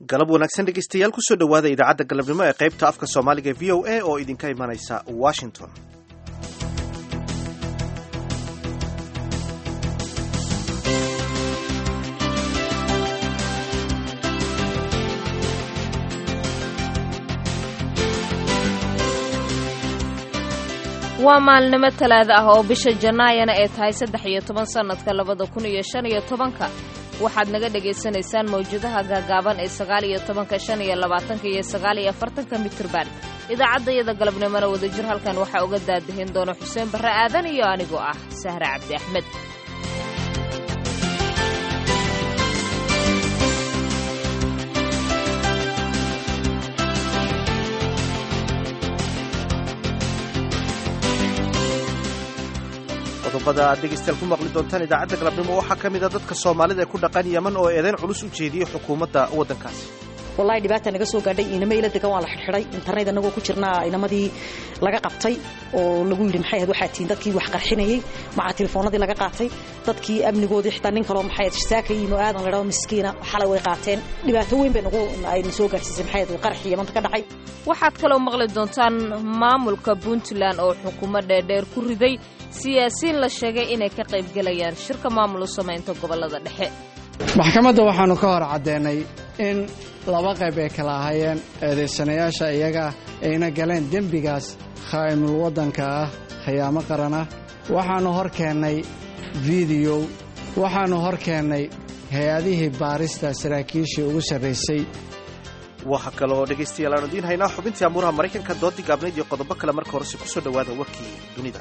galab wanaagsan dhegeystayaal kusoo dhowaada idaacadda galabnimo ee qaybta afka soomaaliga v o a oo idinka imanaysa washington waa maalnimo talaada ah oo bisha jannaayana ay tahay saddex iyo toban sannadka labada kun iyo shan iyo tobanka waxaad naga dhagaysanaysaan mawjadaha gaagaaban ee sagaal iyo tobanka shan iyo labaatanka iyo sagaal iyo afartanka mitirban idaacaddayada galabnimona wadajir halkan waxaa uga daadahin doona xuseen barre aadan iyo anigoo ah sahre cabdi axmed qodobada aad dhegeystayaal ku maqli doontaan idaacadda galabnimo waxaa ka mid a dadka soomaalida ee ku dhaqan yeman oo eedayn culus u jeediyey xukuumadda waddankaasi wallahi dhibaata naga soo gaadhay inama ila degan waa la xidhxidhay internet anagoo ku jirnaa inamadii laga qabtay oo lagu yidhi maxay ahayd waxaa tihiin dadkii wax qarxinayey maca telefoonadii laga qaatay dadkii amnigoodii xitaa nin kaloo maxay ahayd saaka yimo aadan la dhao miskiina xalay way qaateen dhibaato weyn bay nagu ayna soo gaadhsiisay maxay ahayd qarxii yamanta ka dhacay waxaad kaloo maqli doontaan maamulka puntland oo xukuumo dheerdheer ku riday siyaasiyiin la sheegay inay ka qaybgelayaan shirka maamul u samaynta gobollada dhexe maxkamadda waxaannu ka hor caddeennay in laba qayb ay kala ahaayeen eedaysanayaasha iyaga ayna galeen dembigaas khaa'imul waddanka ah khiyaamo qaran ah waxaannu hor keennay fideow waxaannu hor keennay hay-adihii baarista saraakiishii ugu sarraysay waxa kale oo dhegaystayaal aanu idiin haynaa xubintii amuuraha maraykanka doodii gaabnayd iyo qodobo kale marka horese ku soo dhowaada warkii dunida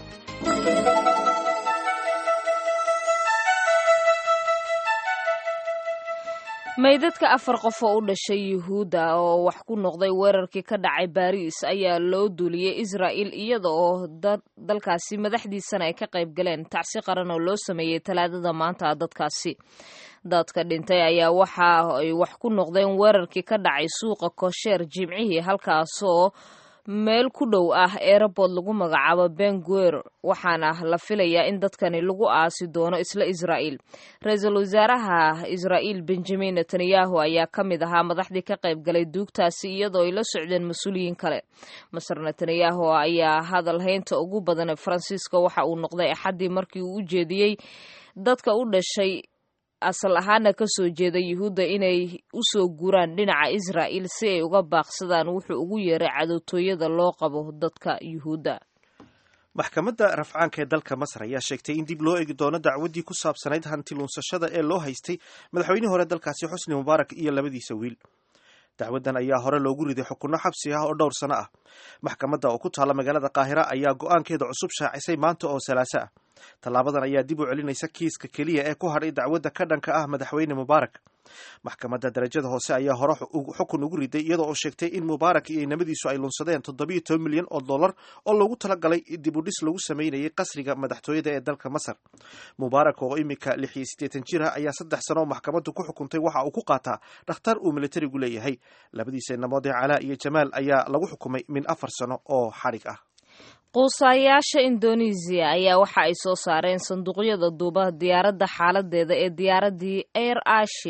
meydadka afar qof oo u dhashay yuhuudda oo wax ku noqday weerarkii ka dhacay baariis ayaa loo duuliyey israa'il iyada oo dalkaasi madaxdiisana ay ka qayb galeen tacsi qaran oo loo sameeyey talaadada maanta dadkaasi dadka dhintay ayaa waxa ay wax ku noqdeen weerarkii ka dhacay suuqa koosheer jimcihii halkaasoo meel ku dhow ah eerabood lagu magacaabo benguer waxaana la filayaa in dadkani lagu aasi doono isla israa'iil ra-iisul wasaaraha israa'iil benjamin netanyahu ayaa ka mid ahaa madaxdii ka qayb galay duugtaasi iyadoo ay la socdeen mas-uuliyiin kale maser netanyahu ayaa hadal haynta ugu badan ee faransiiska waxa uu noqday axaddii markii uu u jeediyey dadka u dhashay asal ahaana ka soo jeeda yuhuudda inay u soo guraan dhinaca israa'il si ay uga baaqsadaan wuxuu ugu yeeray cadowtooyada loo qabo dadka yuhuudda maxkamadda rafcaanka ee dalka masar ayaa sheegtay in dib loo eegi doono dacwaddii ku saabsanayd hanti luunsashada ee loo haystay madaxweynihii hore dalkaasi xusni mubaarak iyo labadiisa wiil dacwaddan ayaa hore loogu riday xukunno xabsi ah oo dhowr sano ah maxkamadda oo ku taalla magaalada qaahira ayaa go'aankeeda cusub shaacisay maanta oo salaaso ah tallaabadan ayaa dib u celinaysa kiiska keliya ee ku hadhay dacwadda ka dhanka ah madaxweyne mubaarak maxkamadda darajada hoose ayaa hore xukun ugu riday iyadoo oo sheegtay in mubaarak iyo inamadiisu ay lunsadeen toddobiyo toban milyan oo dollar oo loogu talagalay dib u dhis lagu sameynayay qasriga madaxtooyada ee dalka masar mubaarak oo imika lix iyo siddeetan jir ah ayaa saddex sano oo maxkamaddu ku xukuntay waxa uu ku qaataa dhakhtar uu militarigu leeyahay labadiisa inamood ee calaa iyo jamaal ayaa lagu xukumay min afar sano oo xadhig ah quusaayaasha indonesiya ayaa waxa ay soo saareen sanduuqyada duuba diyaaradda xaaladeeda ee diyaaraddii air ashi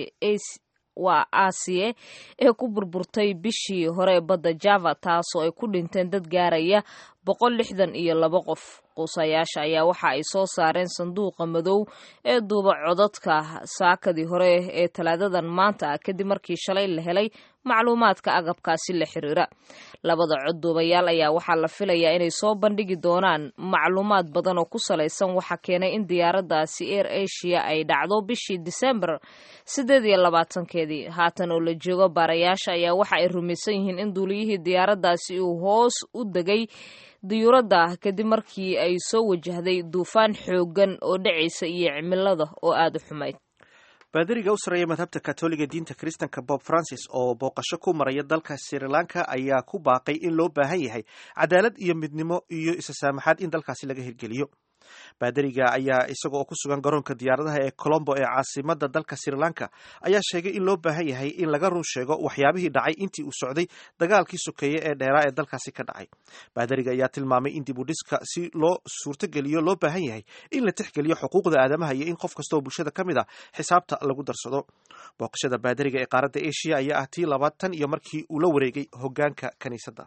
waa aasiye ee ku burburtay bishii hore badda java taasoo ay ku dhinteen dad gaaraya boqol lixdan iyo laba qof quusayaasha ayaa waxa ay soo saareen sanduuqa madow ee duuba codadka saakadii hore ee talaadadan maanta ah kadib markii shalay la helay macluumaadka agabkaasi la xiriira labada cod duubayaal ayaa waxaa la filayaa inay soo bandhigi doonaan macluumaad badan oo ku salaysan waxa keenay in diyaaraddaasi air asia ay dhacdo bishii disembar siddeed iyo labaatankeedii haatan oo la joogo baarayaasha ayaa waxa ay rumaysan yihiin in duuliyihii diyaaraddaasi uu hoos u degay diyuuradda kadib markii ay soo wajahday duufaan xooggan oo dhacaysa iyo cimilada oo aada u xumayd baadariga u sarreeya madhabta katoliga diinta kiristanka bob francis oo booqasho ku maraya dalka sri lanka ayaa ku baaqay in loo baahan yahay cadaalad iyo midnimo iyo isasaamaxaad in dalkaasi laga hirgeliyo baadariga ayaa isaga oo ku sugan garoonka diyaaradaha ee colombo ee caasimada dalka sri lanka ayaa sheegay in loo baahan yahay in laga run sheego waxyaabihii dhacay intii uu socday dagaalkii sokeeye ee dheeraa ee dalkaasi ka dhacay baadariga ayaa tilmaamay in dib u dhiska si loo suurtogeliyo loo baahan yahay in la tixgeliyo xuquuqda aadamaha iyo in qof kasta oo bulshada ka mid a xisaabta lagu darsado booqashada baadariga ee qaaradda asia ayaa ah tii labaad tan iyo markii uu la wareegay hogaanka kiniisadda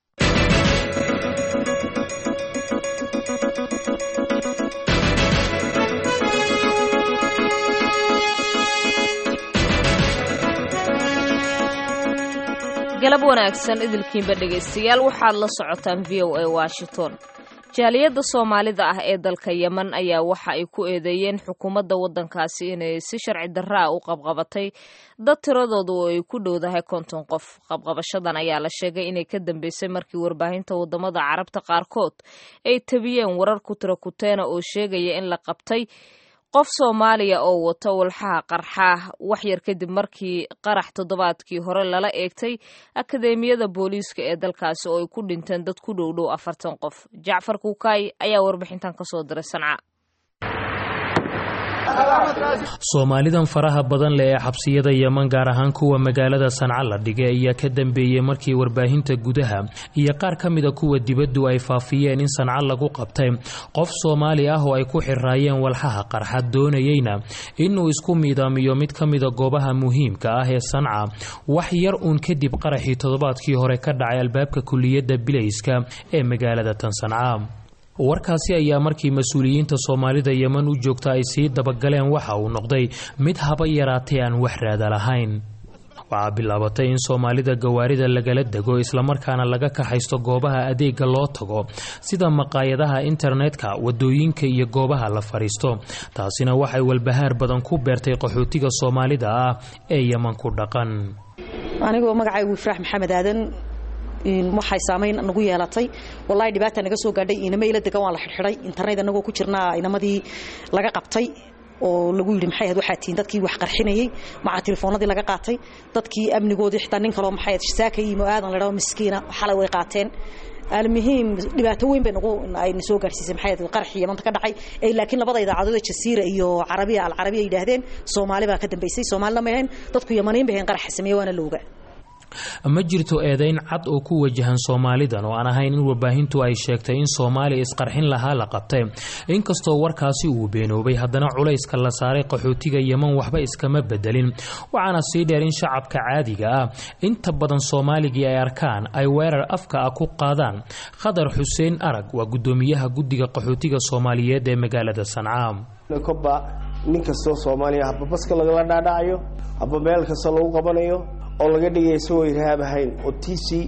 galab wanaagsan idilkiinba dhegaystayaal waxaad la socotaan v o a washington jaaliyadda soomaalida ah ee dalka yemen ayaa waxa ay ku eedeeyeen xukuumadda waddankaasi inay si sharci darraa u qabqabatay dad tiradoodu oo ay ku dhowdahay konton qof qabqabashadan ayaa la sheegay inay ka dambeysay markii warbaahinta waddamada carabta qaarkood ay tabiyeen warar ku tira kuteena oo sheegaya in la qabtay qof soomaaliya oo wata walxaha qarxaah wax yar kadib markii qarax toddobaadkii hore lala eegtay akadeemiyada booliiska ee dalkaasi oo ay ku dhinteen dad ku dhowdhow afartan qof jacfar kuukaay ayaa warbixintan kasoo diray sanca soomaalidan faraha badan leh ee xabsiyada yeman gaar ahaan kuwa magaalada sanca la dhigay ayaa ka dambeeyey markii warbaahinta gudaha iyo qaar ka mida kuwa dibaddu ay faafiyeen in sanca lagu qabtay qof soomaali ah oo ay ku xiraayeen walxaha qarxa doonayeyna inuu isku miidaamiyo mid ka mida goobaha muhiimka ah ee sanca wax yar uun kadib qaraxii toddobaadkii hore ka dhacay albaabka kuliyadda bilayska ee magaalada tan sanca warkaasi ayaa markii mas-uuliyiinta soomaalida yeman u joogta ay sii dabagaleen waxa uu noqday mid haba yaraatay aan wax raada lahayn waxaa bilaabatay in soomaalida gawaarida lagala dego islamarkaana laga kaxaysto goobaha adeega loo tago sida maqaayadaha internetka wadooyinka iyo goobaha la fadhiisto taasina waxay walbahaar badan ku beertay qaxootiga soomaalida ah ee yeman ku dhaqan anigoo magacaygu ifraax maxamed aadan waxay saamayn nagu yeelatay walahi dhibaata naga soo gaadhay inama ila degan waa la xidhxidhay internet anagoo ku jirnaa inamadii laga qabtay oo lagu yidhi maxay ahayd waxaa tihiin dadkii wax qarxinayey maca telefoonadii laga qaatay dadkii amnigoodii xitaa nin kaloo maxay ahayd saaka yimo aadan la dhaho miskiina xalay way qaateen almuhiim dhibaato weyn bay nagu ayna soo gaarsiisay maxay ahayd qaraxii yamanta ka dhacay ee laakiin labada idaacadood ee jasiira iyo carabiya alcarabiya yidhaahdeen soomaali baa ka dambaysay soomaalina ma ahayn dadku yamaniin bay ahayn qaraxa sameeye waana looga ma jirto eedayn cad oo ku wajahan soomaalidan oo aan ahayn in warbaahintu ay sheegtay in soomaaliya isqarxin lahaa la qabtay inkastoo warkaasi uu beenoobay haddana culayska la saaray qaxootiga yeman waxba iskama bedelin waxaana sii dheer in shacabka caadiga ah inta badan soomaaligii ay arkaan ay weerar afka ah ku qaadaan khadar xuseen arag waa guddoomiyaha guddiga qaxootiga soomaaliyeed ee magaalada sanca nin kastoo soomaaliya haba baska lagala dhaadhacayo haba meel kasta lagu qabanayo oo laga dhigaya isagoo irhaab ahayn oo tiisii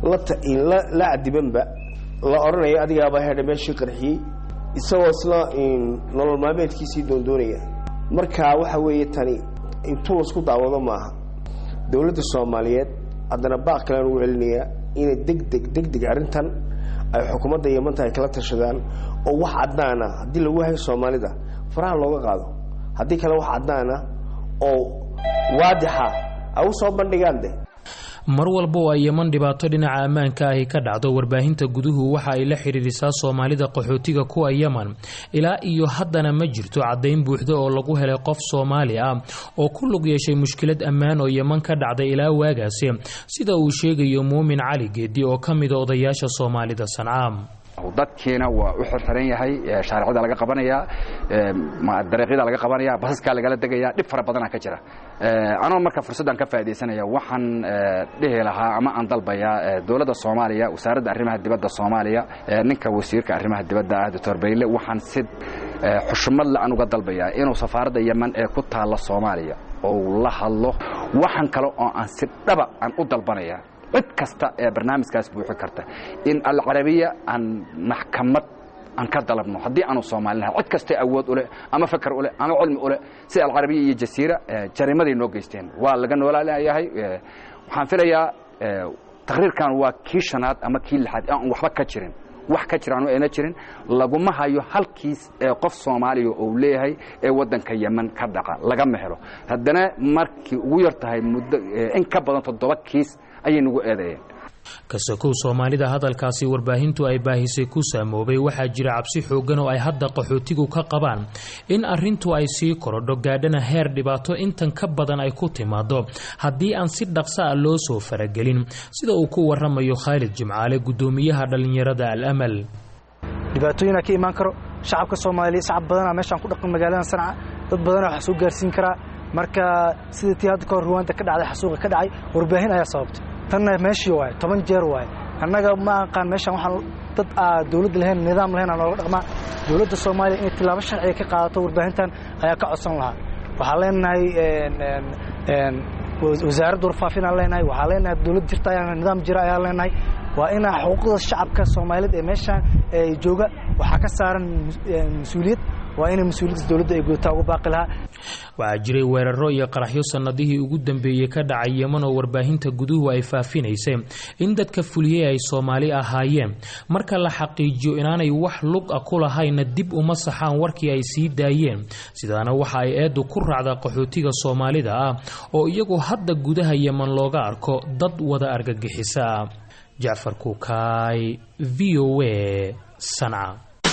la cadibanba la odhanayo adigaaba hedha meeshii qarxiyey isagoo isla nolol maalmeedkiisii doondoonaya marka waxa weeye tani intuu lasku daawado maaha dowladda soomaaliyeed haddana baaq kalean ugu celinayaa inay degdeg degdeg arrintan ay xukuumadda yamanta ay kala tashadaan oo wax caddaana haddii lagu hayo soomaalida faraha looga qaado haddii kale wax caddaana oo waadixa ay u soo bandhigaan de mar walba oo ay yeman dhibaato dhinaca ammaanka ahi ka dhacdo warbaahinta guduhu waxa ay la xidhiirisaa soomaalida qaxootiga kuwa yeman ilaa iyo haddana ma jirto caddayn buuxda oo lagu helay qof soomaali ah oo ku lug yeeshay mushkilad ammaan oo yeman ka dhacday ilaa waagaasi sida uu sheegayo muumin cali geedi oo ka mida odayaasha soomaalida sancaam dadkiina waa u xirxiran yahay shaaricada laga qabanaya dariiqyada laga qabanaya basaskaa lagala degaya dhib fara badana ka jira anoo marka fursaddan ka faaidaysanaya waxaan dhihi lahaa ama aan dalbayaa dowladda soomaaliya wasaaradda arrimaha dibadda soomaaliya ninka wasiirka arrimaha dibadda ah doctor bayle waxaan si xushmad le aan uga dalbayaa inuu safaaradda yeman ee ku taalla soomaaliya ou la hadlo waxaan kale oo aan si dhaba aan u dalbanaya cid kasta ee barnaamijkaas buuxi karta in alcarabiya aan maxkamad aan ka dalabno haddii aanu soomaalinahay cid kastay awood u leh ama fakar u leh ama cilmi u leh sida alcarabiya iyo jasiira jariimaday noo geysteen waa laga noolaalayahay waxaan filayaa taqriirkan waa kii shanaad ama kii lixaad aan waxba ka jirin wax ka jiraan ayna jirin laguma hayo halkiis ee qof soomaaliya uu leeyahay ee waddanka yeman ka dhaqa lagama helo haddana markii ugu yar tahay muddo in ka badan toddoba kiis ayay nagu eedeeyeen kasakow soomaalida hadalkaasi warbaahintu ay baahisay ku saamoobay waxaa jira cabsi xoogan oo ay hadda qaxootigu ka qabaan in arrintu ay sii korodho gaadhana heer dhibaato intan ka badan ay ku timaado haddii aan si dhaqsa a loo soo faragelin sida uu ku waramayo khaalid jimcaale gudoomiyaha dhallinyarada al amal dhibaatooyinaa ka imaan karo shacabka soomaaliya shacab badanaa meeshaan ku dhaqan magaalada sanca dad badanaa wax soo gaarsiin karaa marka sidii tii hadda kahor ruwaanta ka dhacday xasuuqa ka dhacay warbaahin ayaa sababtay tanna meeshii waaye toban jeer waaye annaga ma aqaan meeshaan waxaan dad aa dowladda lahayn nidaam lahayn aa nooga dhaqmaa dowladda soomaaliya inay tilaabo sharciga ka qaadato warbaahintan ayaa ka codsan lahaa waxaan leenahay wasaaradda warfaafin aan leenahay waxaan leenahay dowlad jirta ayaa nidaam jira ayaan leenahay waa inaa xuquuqda shacabka soomaaliyeed ee meeshaan jooga waxaa ka saaran mas-uuliyad waa inay mas-uuliyaddas dowladda ay gudataa ugu baaqi lahaa waxaa jiray weeraro iyo qaraxyo sannadihii ugu dambeeyey ka dhacay yeman oo warbaahinta guduhu ay faafinaysay in dadka fuliyey ay soomaali ahaayeen marka la xaqiijiyo inaanay wax lug a ku lahayna dib uma saxaan warkii ay sii daayeen sidaana waxa ay eeddu ku raacdaa qaxootiga soomaalida ah oo iyagu hadda gudaha yeman looga arko dad wada argagixisa jacfar kuukaay v o a sanca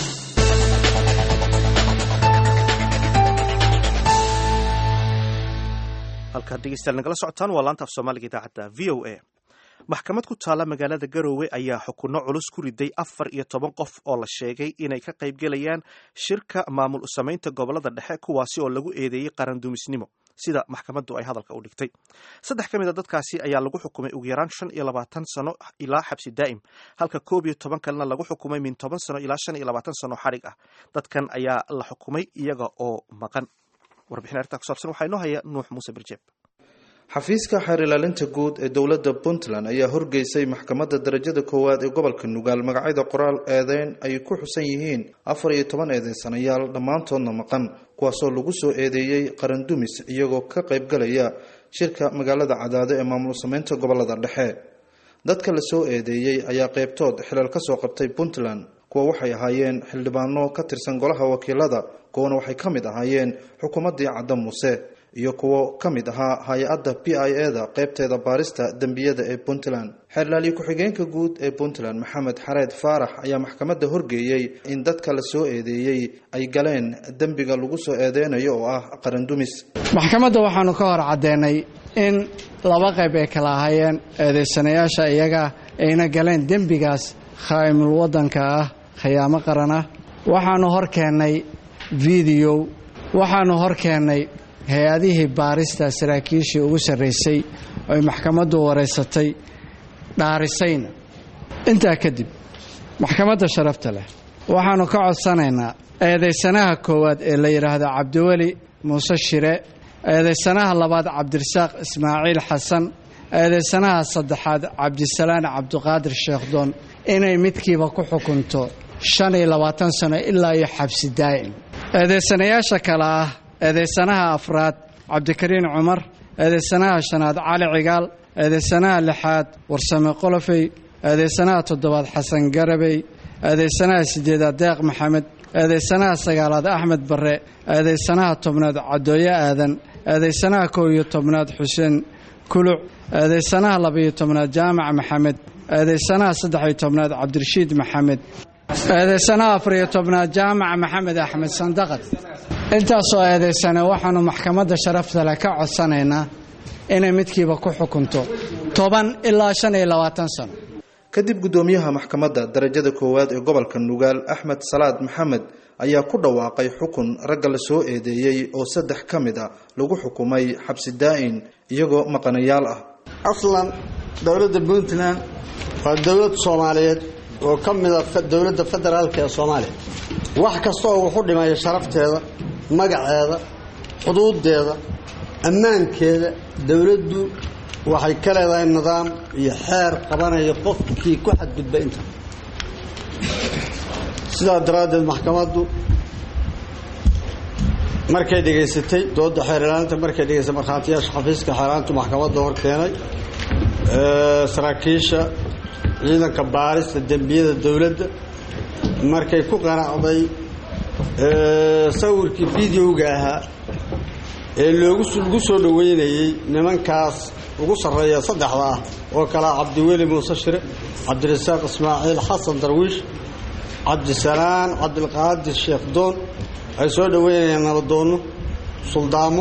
halkaad dhegeystayaal nagala socotaan waa laanta af soomaaliga idaacadda v o a maxkamad ku taalla magaalada garoowe ayaa xukunno culus ku riday afar iyo toban qof oo la sheegay inay ka qaybgelayaan shirka maamul samaynta gobolada dhexe kuwaasi oo lagu eedeeyey qarandumisnimo sida maxkamaddu ay hadalka u dhigtay saddex ka mid a dadkaasi ayaa lagu xukumay ugu yaraan shan iyo labaatan sano ilaa xabsi daa'im halka koob iyo toban kalena lagu xukumay min toban sano ilaa shan iyo labaatan sano xadhig ah dadkan ayaa la xukumay iyaga oo maqan warbixin arrintaa kusaabsan waxaa inoo haya nuux muuse birjeeb xafiiska xeer ilaalinta guud ee dowladda puntland ayaa horgeysay maxkamadda darajada koowaad ee gobolka nugaal magacyada qoraal eedeyn ay ku xusan yihiin afar iyo toban eedeysanayaal dhammaantoodna maqan kuwaasoo lagu soo eedeeyey qarandumis iyagoo ka qaybgalaya shirka magaalada cadaado ee maamul sameynta gobolada dhexe dadka la soo eedeeyey ayaa qeybtood xilal ka soo qabtay puntland kuwa waxay ahaayeen xildhibaano ka tirsan golaha wakiilada kuwana waxay ka mid ahaayeen xukuumaddii cadda muuse iyo kuwo ka mid ahaa hay-adda p i e da qeybteeda baarista dembiyada ee puntland xeerlaaliye ku-xigeenka guud ee puntland maxamed xareed faarax ayaa maxkamadda horgeeyey in dadka la soo eedeeyey ay galeen dembiga lagu soo eedeynayo oo ah qarandumis maxkamadda waxaanu ka hor caddeennay in laba qayb ay kala ahaayeen eedeysanayaasha iyaga ayna galeen dembigaas khaa'imul waddanka ah khiyaamo qaran ah waxaanu hor keennay videow waxaanu hor keennay hay-adihii baarista saraakiishii ugu sarraysay oy maxkamaddu wareysatay dhaarisayna intaa kadib maxkamadda sharafta leh waxaannu ka codsanaynaa eedaysanaha koowaad ee la yidhaahdo cabdiweli muuse shire eedaysanaha labaad cabdirasaaq ismaaciil xasan eedaysanaha saddexaad cabdisalaan cabdiqaadir sheekhdoon inay midkiiba ku xukunto shan iyo labaatan sano ilaa iyo xabsi daa'im eedaysanayaasha kale ah eedaysanaha afraad cabdikariin cumar eedaysanaha shanaad cali cigaal eedaysanaha lixaad warsame qolofey eedaysanaha toddobaad xasan garabey eedaysanaha sideedaad deeq maxamed eedaysanaha sagaalaad axmed barre eedaysanaha tobnaad cadooye aadan eedaysanaha kow iyo tobnaad xuseen kuluc eedaysanaha labaiyo tobnaad jaamac maxamed eedaysanaha saddex-iyo tobnaad cabdirashiid maxamed eedaysanaha afariyo tobnaad jaamac maxamed axmed sandaqad intaasoo eedaysane waxaannu maxkamadda sharafta leh ka codsanaynaa inay midkiiba ku xukunto toban ilaa shan iyo labaatan sano kadib guddoomiyaha maxkamadda darajada koowaad ee gobolka nugaal axmed salaad maxamed ayaa ku dhawaaqay xukun ragga la soo eedeeyey oo saddex ka mid a lagu xukumay xabsi daa'in iyagoo maqanayaal ah aslan dowladda puntland waa dowlad soomaaliyeed oo ka mida dowladda federaalka ee soomaaliya wax kasta oo wuxu dhimaya sharafteeda magaceeda xuduudeeda ammaankeeda dowladdu waxay ka leedahay nidaam iyo xeer qabanaya qofkii ku xadgudba inta sidaa daraaddeed maxkamaddu markay dhegaysatay dooda xeer ilaalinta markay dhegaysatay markhaatiyaasha xafiiska xeeraantu maxkamadda hor keenay saraakiisha ciidanka baarista dembiyada dowladda markay ku qanacday sawirkii videoga ahaa ee loogu lagu soo dhoweynayey nimankaas ugu sarreeya saddexda ah oo kalea cabdiweli muuse shire cabdirasaaq ismaaciil xasan darwiish cabdisalaan cabdilqaadir sheekh doon ay soo dhoweynayaan nabadoonno suldaamo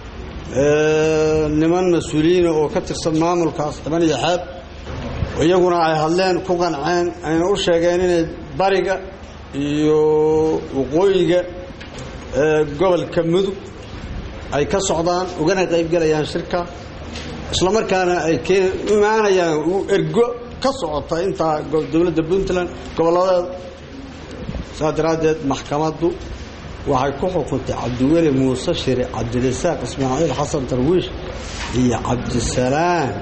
niman mas-uuliyiina oo ka tirsan maamulkaas xiban iyo xeeb iyaguna ay hadleen ku qanceen ayna u sheegeen inay bariga iyo waqooyiga gobolka mudug ay ka socdaan ugana qaybgelayaan shirka islamarkaana ay imaanayaan ergo ka socota intaa dowladda puntland gobolladeeda saas daraaddeed maxkamaddu waxay ku xukuntay cabdiweli muuse shire cabdirasaaq ismaaciil xasan darwiish iyo cabdisalaan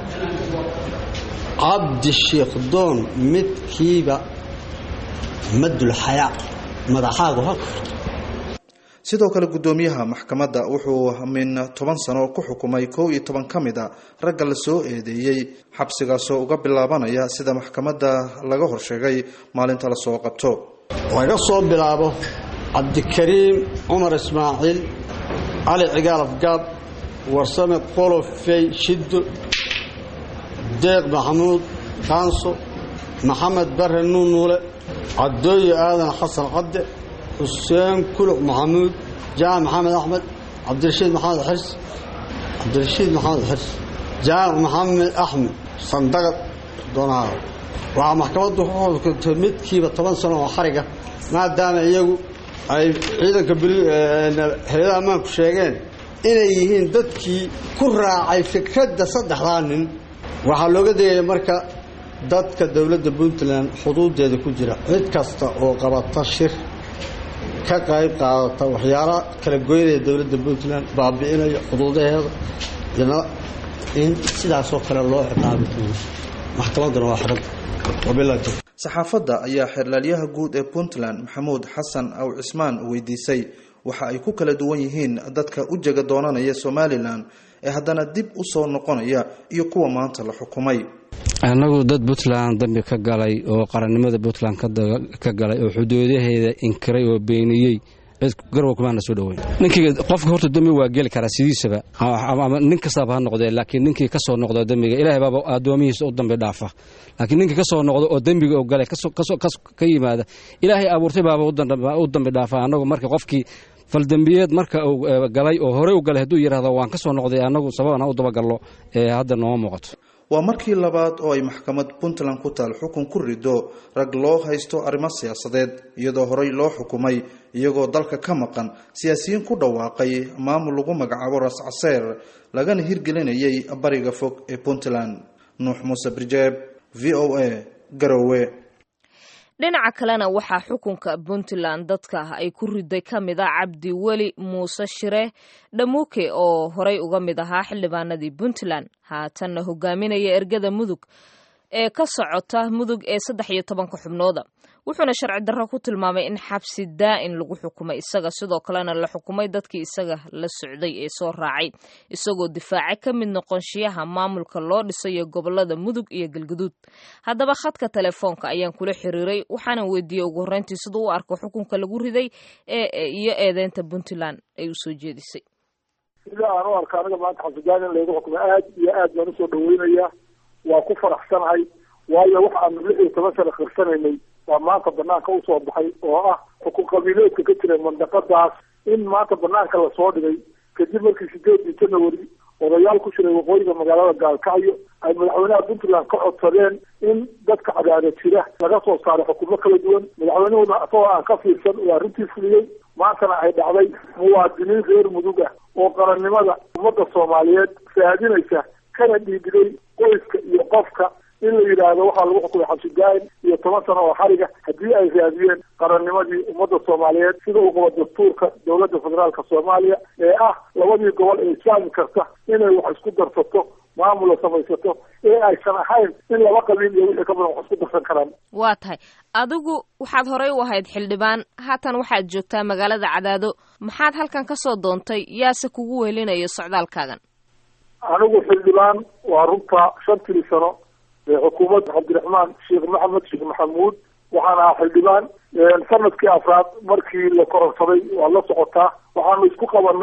cabdi sheekh doon midkiiba madulxayaa madaxaagu halka sidoo kale guddoomiyaha maxkamadda wuxuu min toban sano ku xukumay kow iyo toban ka mid a ragga la soo eedeeyey xabsigaasoo uga bilaabanaya sida maxkamadda laga horsheegay maalinta lasoo qabto laga soo bilaabo cabdikariim cumar ismaaciil cali cigaal afgaab warsame qolofey shiddo deeq maxamuud kaanso maxamed bare nuunuule cabdooye aadan xasan cadde xuseen kuluc maxamuud jaamac maxamed axmed cabdirashiid maxamed xirs cabdirashiid maxamed xirs jaamac maxamed axmed sandagad doonaada waxaa maxkamaddu ku xukuntay midkiiba toban sano oo xariga maadaama iyagu ay ciidanka hay-adaha ammaanku sheegeen inay yihiin dadkii ku raacay fikradda saddexdaa nin waxaa looga degaya marka dadka dowladda puntland xuduudeeda ku jira cid kasta oo qabata shir ka qayb qaadata waxyaala kala goynaya dowladda puntland baabi'inaya xuduudaheeda in sidaasoo kale loo ciqaabi doono maxkamadduna waa xiranta wabilahi saxaafadda ayaa xeerlaalyaha guud ee puntland maxamuud xasan aw cismaan weydiisay waxa ay ku kala duwan yihiin dadka u jega doonanaya somalilan ee haddana dib u soo noqonaya iyo kuwa maanta la xukumay annagu dad puntland dambi ka galay oo qarannimada puntland ka galay oo xuduudaheeda inkiray oo beeniyey garwa kumaana soo dhoweyn ninkii qofka horta dembi waa geli karaa sidiisaba ama nin kastaaba ha noqdee laakiin ninkii ka soo noqdo dembiga ilaahay baaba addoomihiisa u dambi dhaafa laakiin ninkii ka soo noqdo oo dembiga oo galay ka yimaada ilaahay abuurtay baaba u dambi dhaafa annagu marka qofkii faldembiyeed marka uu galay oo horey u galay hadduu yidhahdo waan ka soo noqday annagu sababana u dabagallo ee hadda nooma muuqato waa markii labaad oo ay maxkamad puntland ku taal xukun ku rido rag loo haysto arrimo siyaasadeed iyadoo horey loo xukumay iyagoo dalka ka maqan siyaasiyiin ku dhawaaqay maamul lagu magacaabo ras caseer lagana hirgelinayay bariga fog ee puntland nuux muuse birjeeb v o a garowe dhinaca kalena waxaa xukunka puntland dadka ay ku riday ka mid ah cabdi weli muuse shire dhamuuke oo horey uga mid ahaa xildhibaanadii puntland haatanna hogaaminaya ergada mudug ee ka socota mudug ee saddex iyo tobanka xubnooda wuxuuna sharci darro ku tilmaamay in xabsi daa'in lagu xukumay isaga sidoo kalena la xukumay dadkii isaga la socday ee soo raacay isagoo difaacay ka mid noqonshiyaha maamulka loo dhisayo gobolada mudug iyo galguduud haddaba khadka telefoonka ayaan kula xiriiray waxaana weydiiyey ugu horreyntii siduu u arko xukunka lagu riday iyo eedeynta puntland ay usoo jeedisay sida aan u arka aniga maanta xabsidaan in laygu xukumay aad iyo aad baan usoo dhaweynaya waa ku faraxsanahay waayo waxa aanu lix iyo toban sana khirsanaynay waa maanta banaanka usoo baxay oo ah xukun qabiileedka ka jira mandaqadaas in maanta banaanka lasoo dhigay kadib markii sideedii janawari odayaal ku jiray waqooyiga magaalada gaalkacyo ay madaxweynaha puntland ka codsadeen in dadka cadaada jira laga soo saaray xukumo kala duwan madaxweynuhuna isagoo aan ka fiirsan uu arrintii fuliyey maantana ay dhacday muwaadiniin reer mudug ah oo qarannimada ummadda soomaaliyeed raadinaysa kana dhiibiday qoyska iyo qofka in la yidhaahdo waxaa lagu xukumay xabsi daa'im iyo toban sano oo xariga haddii ay raadiyeen qarannimadii ummadda soomaaliyeed sida uu qabo dastuurka dowladda federaalka soomaaliya ee ah labadii gobol ee islaami karta inay wax isku darsato maamula samaysato ee aysan ahayn in laba qabiil iyo wixii ka badan wax isku darsan karaan waa tahay adigu waxaad horey u ahayd xildhibaan haatan waxaad joogtaa magaalada cadaado maxaad halkan ka soo doontay yaase kugu wehelinayo socdaalkaagan anigu xildhibaan waa runta shantii sano xukuumadda cabdiraxmaan sheekh maxamed sheekh maxamuud waxaan ahaa xildhibaan sanadkii afraad markii la kororsaday waad la socotaa waxaanu isku qabanay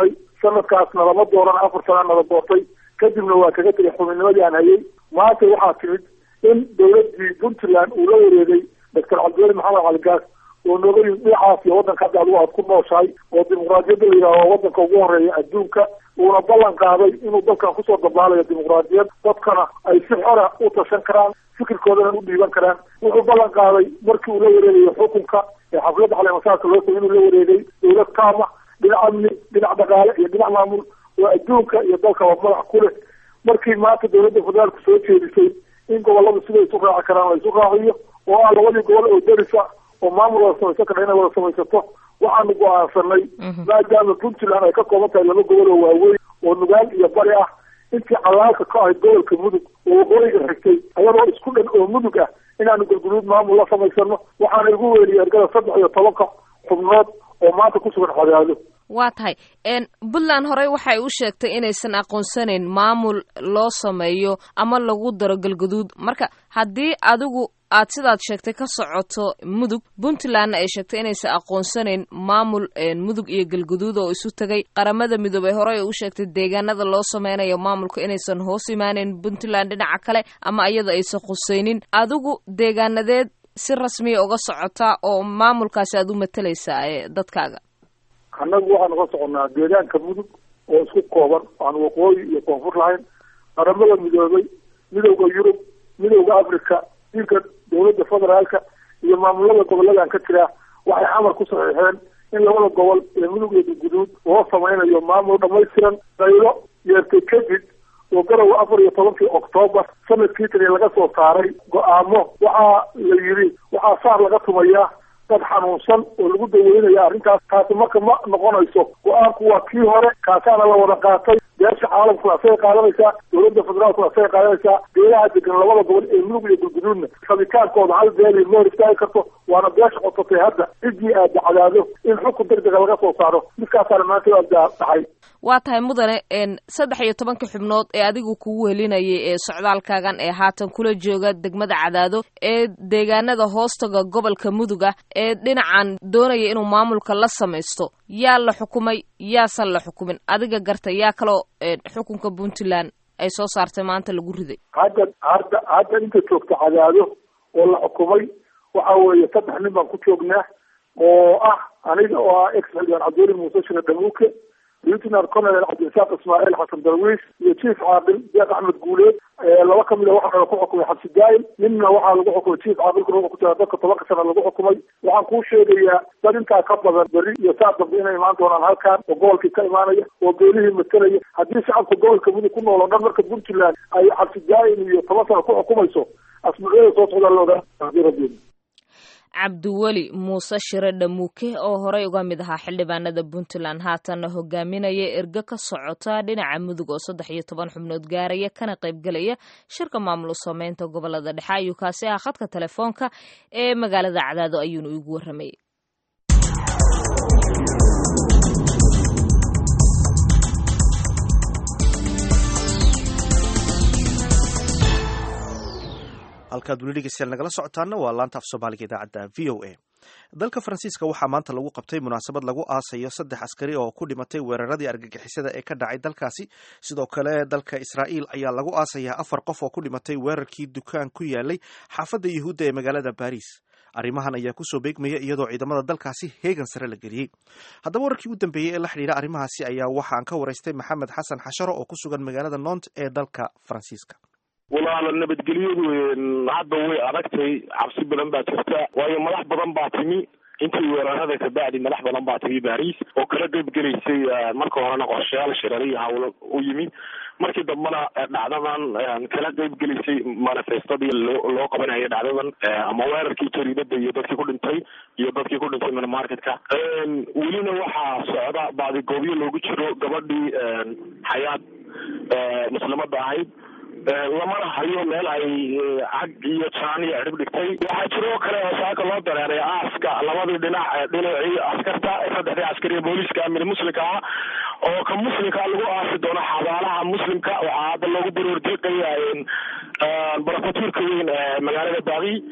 sanadkaasna lama dooran afar sana nala doortay kadibna waa kaga tegay xubinnimadii aan hayay maanta waxaa timid in dowladii puntland uu la wareegay doctor cabdiweli maxamed caligaas oo nooga yimid dhinacaas iyo waddanka hadda adigu aad ku nooshahay oo dimuqraadiyadda la yidhaaho waddanka ugu horeeya adduunka uuna ballan qaaday inuu dalkan kusoo dabaalayo dimuqraadiyad dadkana ay si xora u tashan karaan fikirkoodana u dhiiban karaan wuxuu ballan qaaday markii uu la wareegayo xukunka ee xafladda caleemasaarka loo tagay inuu la wareegay dowlad kaama dhinac amni dhinac dhaqaale iyo dhinac maamul oo adduunka iyo dalkaba madax ku leh markii maanta dowladda federaalku soo jeedisay in gobolladu sida isu raaci karaan la isu raaciyo oo ah labadii gobol oo derisa oo maamul wada samaysan kara inay wada samaysato waxaanu go-aansanay maadaama puntland ay ka kooban tahay laba gobol oo waaweyn oo nugaal iyo bari ah intii calaalka ka ahayd gobolka mudug oo waqooyiga xigtay ayadoo isku dhan oo mudug ah inaanu galguduud maamul la samaysano waxaana igu weeliyay ergada saddex iyo tobanka xubnood oo maanta ku sugan cadaado waa tahay puntland horey waxay u sheegtay inaysan aqoonsanayn maamul loo sameeyo ama lagu daro galguduud marka haddii adigu aad sidaad sheegtay ka socoto mudug puntlandna ay sheegtay inaysan aqoonsanayn maamul mudug iyo galguduud oo isu tegay qaramada midoobay horey u sheegtay deegaanada loo sameynayo maamulka inaysan hoos imaaneyn puntland dhinaca kale ama iyada aysan khuseynin adigu deegaanadeed si rasmiya uga socotaa oo maamulkaasi aad u matalaysaa ee dadkaaga annagu waxaanu ka soconnaa deegaanka mudug oo isku kooban aan waqooyi iyo koonfur lahayn qaramada midoobay midowda yurub midowda africa dilka dowladda federaalka iyo maamulada goboladan ka jira waxay amar ku saxiixeen in labada gobol ee mudug iyo galguduud loo sameynayo maamul dhamaystiran daylo yeertay kadib oo garowa afar iyo tobankii oktoobar sanadkii tani laga soo saaray go-aamo waxaa la yidhi waxaa saar laga tumayaa dad xanuunsan oo lagu daweynaya arrintaas taasi marka ma noqonayso go-aanku waa kii hore kaasaana la wada qaatay beesha caalamkuna asagay qaadanaysaa dowladda federaalkuna asagay qaadanaysaa beelaha degan labada gobol ee mudug iyo galguduudna rabitaankooda hal beeli ma hor istaagi karto waana beesha qotatay hadda ciddii aad dacdaado in xukun degdega laga soo saaro midkaasaana maanta aad dhacay waa tahay mudane saddex iyo tobanka xubnood ee adigu kugu helinayay ee socdaalkaagan ee haatan kula jooga degmada cadaado ee deegaanada hoostaga gobolka mudug ah ee dhinacan doonaya inuu maamulka la samaysto yaa la xukumay yaasan la xukumin adiga garta yaa kaloo xukunka puntland ay soo saartay maanta lagu riday hadda hadda hadda inta joogta cadaado oo la xukumay waxa weeye saddex nin baan ku joognaa oo ah aniga oo ah ex xildhibaan cabdiweli muuse shire dhamuuke lieutenant colonel cabdirasaaq ismaaciil xasan darwiis iyo chief caaqil deeq axmed guuleed laba kamid a waxaa ku xukumay xabsi daa'im ninna waxaa lagu xukumay chief caaqilkuna wuxuu ku jira dadka tobanka sana lagu xukumay waxaan kuu sheegayaa dad intaa ka badan berri iyo saa dambe inay imaan doonaan halkan oo gobolkii ka imaanaya oo beelihii matalaya haddii shacabka gobolka mudug ku nool oo dhan marka puntland ay xabsi daa'im iyo toban sana ku xukumayso asbuucyada soo socdaa looga rabeen cabdiweli muuse shire dhamuuke oo horey uga mid ahaa xildhibaanada puntland haatanna hogaaminaya erge ka socota dhinaca mudug oo saddex iyo toban xubnood gaaraya kana qaybgelaya shirka maamul sameynta gobolada dhexe ayuu kaasi ah khadka telefoonka ee magaalada cadaado ayuunu igu warramayay halkaad weli dhegeystayaal nagala socotaana waa laanta af soomaaliga idaacadda v o a dalka faransiiska waxaa maanta lagu qabtay munaasabad lagu aasayo saddex askari oo ku dhimatay weeraradii argagixisada ee ka dhacay dalkaasi sidoo kale dalka israa'iil ayaa lagu aasayaa afar qof oo ku dhimatay weerarkii dukaan ku yaalay xaafadda yuhuudda ee magaalada baris arrimahan ayaa kusoo beegmaya iyadoo ciidamada dalkaasi heegan sare la geliyey haddaba wararkii u dambeeyey ee la xidhiidha arrimahaasi ayaa waxaan ka waraystay maxamed xasan xasharo oo ku sugan magaalada nont ee dalka faransiiska walaala nabadgelyadu hadda way adagtay cabsi badan baa jirta waayo madax badan baa timi intii weerarada kabacdi madax badan baa timi baris oo kala qeyb gelaysay marka horena qorshayaal shirariyo hawlo u yimi markii dambena dhacdadan kala qeyb gelaysay manifestadii loo loo qabanayo dhacdadan ama weerarkii jariidada iyo dadkii ku dhintay iyo dadkii ku dhintay minimarketka welina waxaa socda baadigoobyo loogu jiro gabadhii xayaad muslimada ahayd lamana hayo meel ay cag iyo jaan iyo cirib dhigtay waxaa jiroo kale oo saaka loo dareeray aaska labadii dhinac dhinacii askarta saddexdii askari ee booliiska mid muslimka ah oo ka muslimka lagu aasi doono xabaalaha muslimka waxaa hadda loogu baroordiiqaya barafatuurka weyn ee magaalada baaqi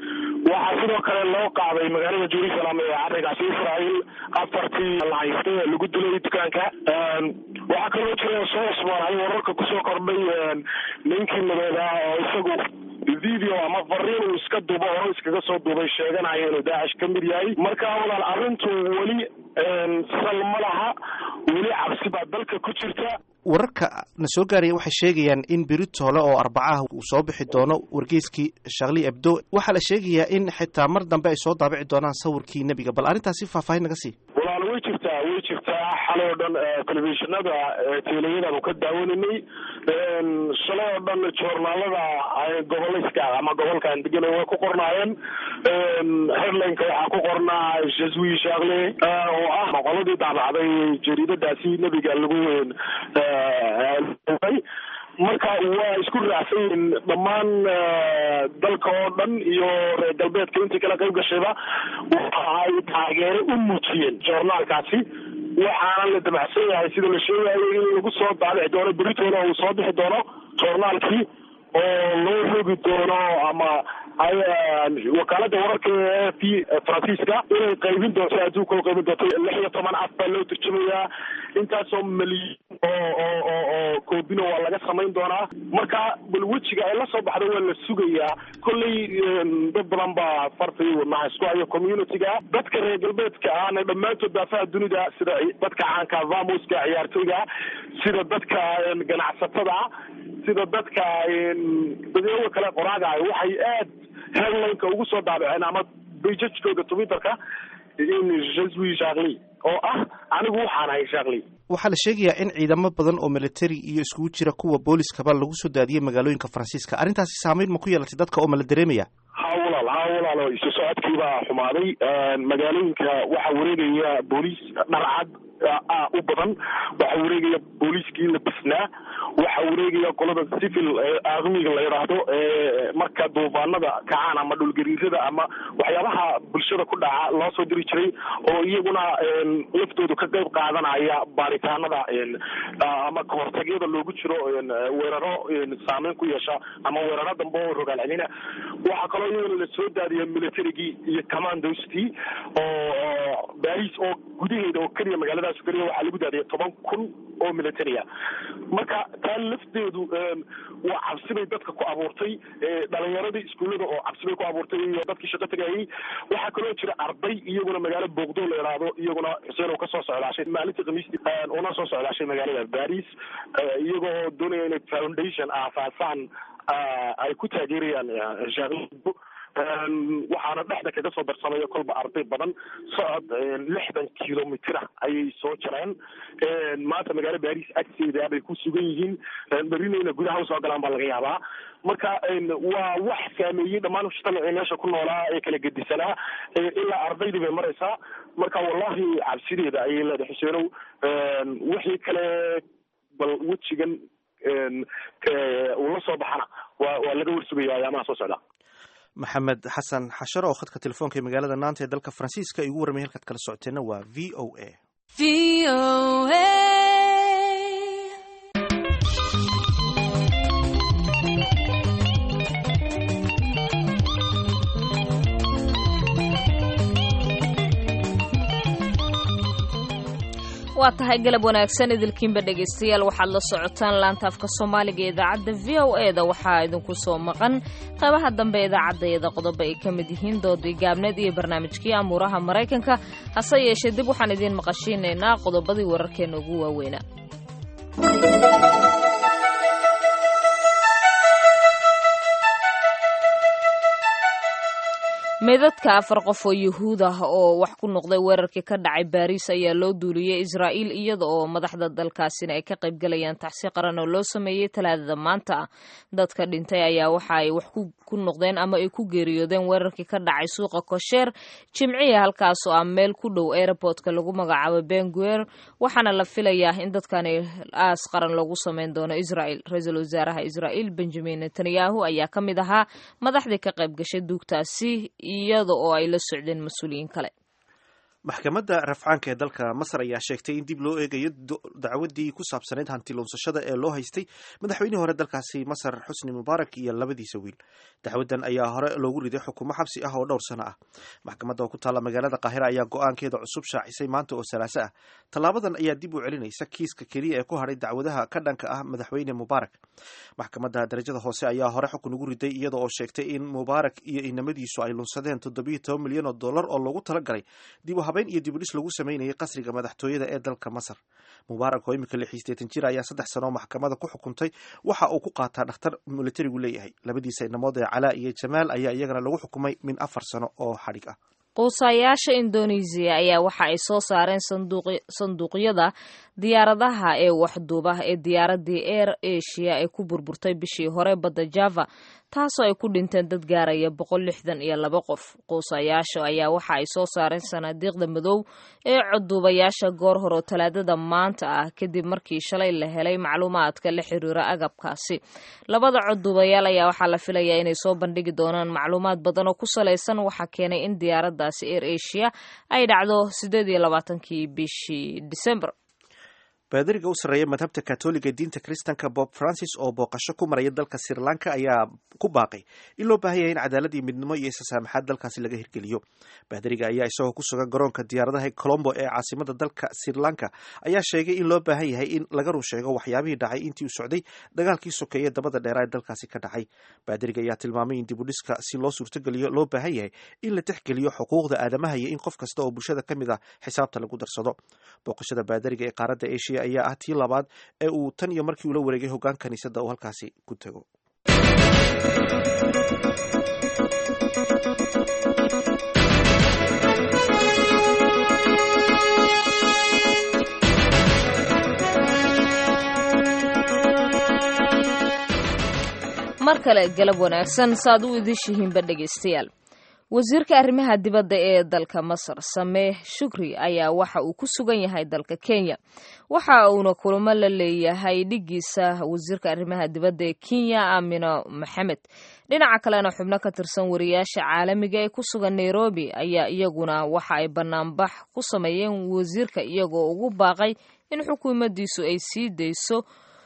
waxaa sidoo kale loo qaaday magaalada jerusalem ee carigaasi israel afartii la haystay ee lagu dilay dukaanka waxaa kaloo jira soo cusboonay wararka kusoo kordhay ninkii madood ah oo isagu video ama fariin uu iska duubo hore iskaga soo duubay sheeganaya inuu daacish ka mid yahay marka walaal arrintu weli sal ma laha weli cabsi baa dalka ku jirta wararka na soo gaaraya waxay sheegayaan in beritoole oo arbacaha uu soo bixi doono wargeyskii shakli ebdo waxaa la sheegayaa in xitaa mar dambe ay soo daabici doonaan sawirkii nebiga bal arrintaasi faahfaahin naga sii walaal way jirtaa way jirtaa xalay oo dhan telefishinada teeleyadaanu ka daawaninay shalay oo dhan joornaalada gobolayska ama gobolkan degan way ku qornaayeen headlineka waxaa ku qornaa jaswi shakle oo ah qoladii daabacday jariidadaasi nebiga lagu marka waa isku raacsan yihiin dhammaan dalka oo dhan iyo reer galbeedka intii kala qayb gashayba waxa ay taageero u muujiyeen joornaalkaasi waxaana la damacsan yahay sida la sheegayo in lagu soo daabici doono beritoona uu soo bixi doono joornaalkii oo loo rogi doono ama wakaalada wararka ee f faransiiska inay qaybin doonto adduunka oo qaybin doonto lix iyo toban af baa loo turjumayaa intaasoo malyan oo oo oo oo koobino waa laga samayn doonaa marka bal wejiga ay la soo baxda waa la sugayaa kolley dad badan baa farta iyo wadnaha isku hayo communityga dadka reer galbeedka ahna dhammaantood daafaha dunida sida dadka caanka vamoska ciyaartoyga sida dadka ganacsatada sida dadka dadweyne kale qoraaga waxay aad headlineka ugu soo daabaceen ama bajajkooda twitterka in jaswi shakli oo ah anigu waxaan ahay shakli waxaa la sheegayaa in ciidamo badan oo militari iyo iskugu jira kuwa booliskaba lagu soo daadiyey magaalooyinka faransiiska arrintaasi saameyn ma ku yeelatay dadka oo ma la dareemaya ha walaal ha walaalo isu socodkiibaa xumaaday magaalooyinka waxaa wareegaya booliis dharcad u badan waxaa wareegaya booliiskii la bisnaa waxaa wareegaya qolada civil armiga la yidhaahdo marka duufaanada kacaan ama dhulgariirada ama waxyaabaha bulshada ku dhaca loo soo diri jiray oo iyaguna laftoodu ka qayb qaadanaya baaritaanada ama kahortagyada loogu jiro weeraro saameyn ku yeesha ama weeraro dambe oo rogaal celina waxaa kaloo iyaguna la soo daadiya militarigii iyo commandostii oo baris oo gudaheeda oo keliya magaaladaas keliya waxaa lagu daadiyay toban kun oo militaria marka taa lafteedu waa cabsi bay dadka ku abuurtay dhalinyaradii iskuullada oo cabsi bay ku abuurtay iyo dadkii shaqo tagayay waxaa kaloo jira arday iyaguna magaalo boogdo la yidhaahdo iyaguna xuseen oo kasoo socdaashay maalintii khamiistii una soo socdaashay magaalada baris iyagoo doonaya inay foundation aasaasaan ay ku taageerayaan shaqo waxaana dhexda kaga soo darsamaya kolba arday badan socod lixdan kilomitr ah ayay soo jareen maanta magaalo baris agteeda bay ku sugan yihiin berinayna gudaha usoo galaan baa laga yaabaa marka waa wax saameeyey dhammaan mujtamacii meesha ku noolaa ee kala gedisanaa ilaa ardaydii bay maraysaa marka wallahi cabsideeda ayay leedahay xuseenow wixii kale bal wejigan uu la soo baxana waa waa laga warsugaya ayaamaha soo socda maxamed xasan xasharo oo khadka telefoonka ee magaalada naanta ee dalka faransiiska igu warramay halkaad kala socoteenna waa v o a v o a waa tahay galab wanaagsan idilkiinba dhegaystayaal waxaad la socotaan laanta afka soomaaliga ee idaacadda v o e da waxaa idinku soo maqan qaybaha dambe idaacaddaeeda qodobo ay ka mid yihiin doodii gaabneed iyo barnaamijkii amuuraha maraykanka hase yeeshee dib waxaan idiin maqashiinaynaa qodobadii wararkeena ugu waaweynaa meydadka afar qof oo yuhuud ah oo wax ku noqday weerarkii ka dhacay baariis ayaa loo duuliyey israa'iil iyada oo madaxda dalkaasina ay ka qayb galayaan taxsi qaran oo loo sameeyey talaadada maanta dadka dhintay ayaa waxa ay wax ku noqdeen ama ay ku geeriyoodeen weerarkii ka dhacay suuqa kosheer jimciya halkaas oo ah meel ku dhow airportka lagu magacaabo benguer waxaana la filayaa in dadkani aas qaran loogu sameyn doono israa'il ra-iisul wasaaraha israa'iil benjamin netanyahu ayaa ka mid ahaa madaxdii ka qayb gashay duugtaasi iyada oo ay la socdeen mas-uuliyiin kale maxkamadda rafcaanka ee dalka masar ayaa sheegtay in dib loo eegayo dacwadii ku saabsanayd hanti luunsashada ee loo haystay madaxweynihii hore dalkaasi masar xusni mubaarak iyo labadiisa wiil dacwadan ayaa hore loogu riday xukumo xabsi ah oo dhowr sano ah maxkamadda oo ku taalla magaalada qaahira ayaa go-aankeeda cusub shaacisay maanta oo salaaso ah tallaabadan ayaa dib u celinaysa kiiska keliya ee ku hadhay dacwadaha ka dhanka ah madaxweyne mubaarak maxkamadda darajada hoose ayaa hore xukun ugu riday iyada oo sheegtay in mubaarak iyo inamadiisu ay lunsadeen toddobiyo toban milyan oo dollar oo loogu talagalay dib u habeyn iyo dibudhis lagu sameynayay qasriga madaxtooyada ee dalka masar mubaarak oo imika lix iyo sideetan jir ayaa saddex sano maxkamada ku xukuntay waxa uu ku qaataa dhakhtar militarigu leeyahay labadiisa inamood ee calaa iyo jamaal ayaa iyagana lagu xukumay min afar sano oo xadhig ah quusayaasha indonesiya ayaa waxa ay soo saareen sanduuqyada diyaaradaha ee waxduuba ee diyaaradii air asia ee ku burburtay bishii hore badda java taasoo ay ku dhinteen dad gaaraya boqol lixdan iyo laba qof quusayaasha ayaa waxa ay soo saareen sanaadiiqda madow ee coduubayaasha goor hore oo talaadada maanta ah kadib markii shalay la helay macluumaadka la xiriira agabkaasi labada coduubayaal ayaa waxaa la filayaa inay soo bandhigi doonaan macluumaad badan oo ku salaysan waxaa keenay in diyaaradaasi air asia ay dhacdo sideed iyo labaatankii bishii december baadariga u sarreeya madhabta katoliga diinta kristanka bob francis oo booqasho ku maraya dalka sri lanka ayaa ku baaqay in loo baahan yahay in cadaalad iyo midnimo iyo isasaamaxaad dalkaasi laga hirgeliyo baadariga ayaa isagoo ku sugan garoonka diyaaradaha colombo ee caasimada dalka sri lanka ayaa sheegay in loo baahan yahay in laga run sheego waxyaabihii dhacay intii uu socday dagaalkii sokeeye dabada dheeraa ee dalkaasi ka dhacay baadariga ayaa tilmaamay in dibudhiska si loo suurtogeliyo loo baahan yahay in la tixgeliyo xuquuqda aadamaha iyo in qof kasta oo bulshada ka mid ah xisaabta lagu darsado booqashada baadariga ee qaaradda asia ayaa ah tii labaad ee uu tan iyo markii ula wareegay hoggaan kaniisadda uu halkaasi ku tego mar kale galab wanaagsan saaad u idishihiinba dhegaystayaal wasiirka arrimaha dibadda ee dalka masar sameeh shukri ayaa waxa uu ku sugan yahay dalka kenya waxa uuna kulamo la leeyahay dhigiisa wasiirka arrimaha dibadda ee kenya aamino maxamed dhinaca kalena xubno ka tirsan wariyaasha caalamiga ee ku sugan nairobi ayaa iyaguna waxa ay banaanbax ku sameeyeen wasiirka iyagoo ugu baaqay in xukuumaddiisu ay sii dayso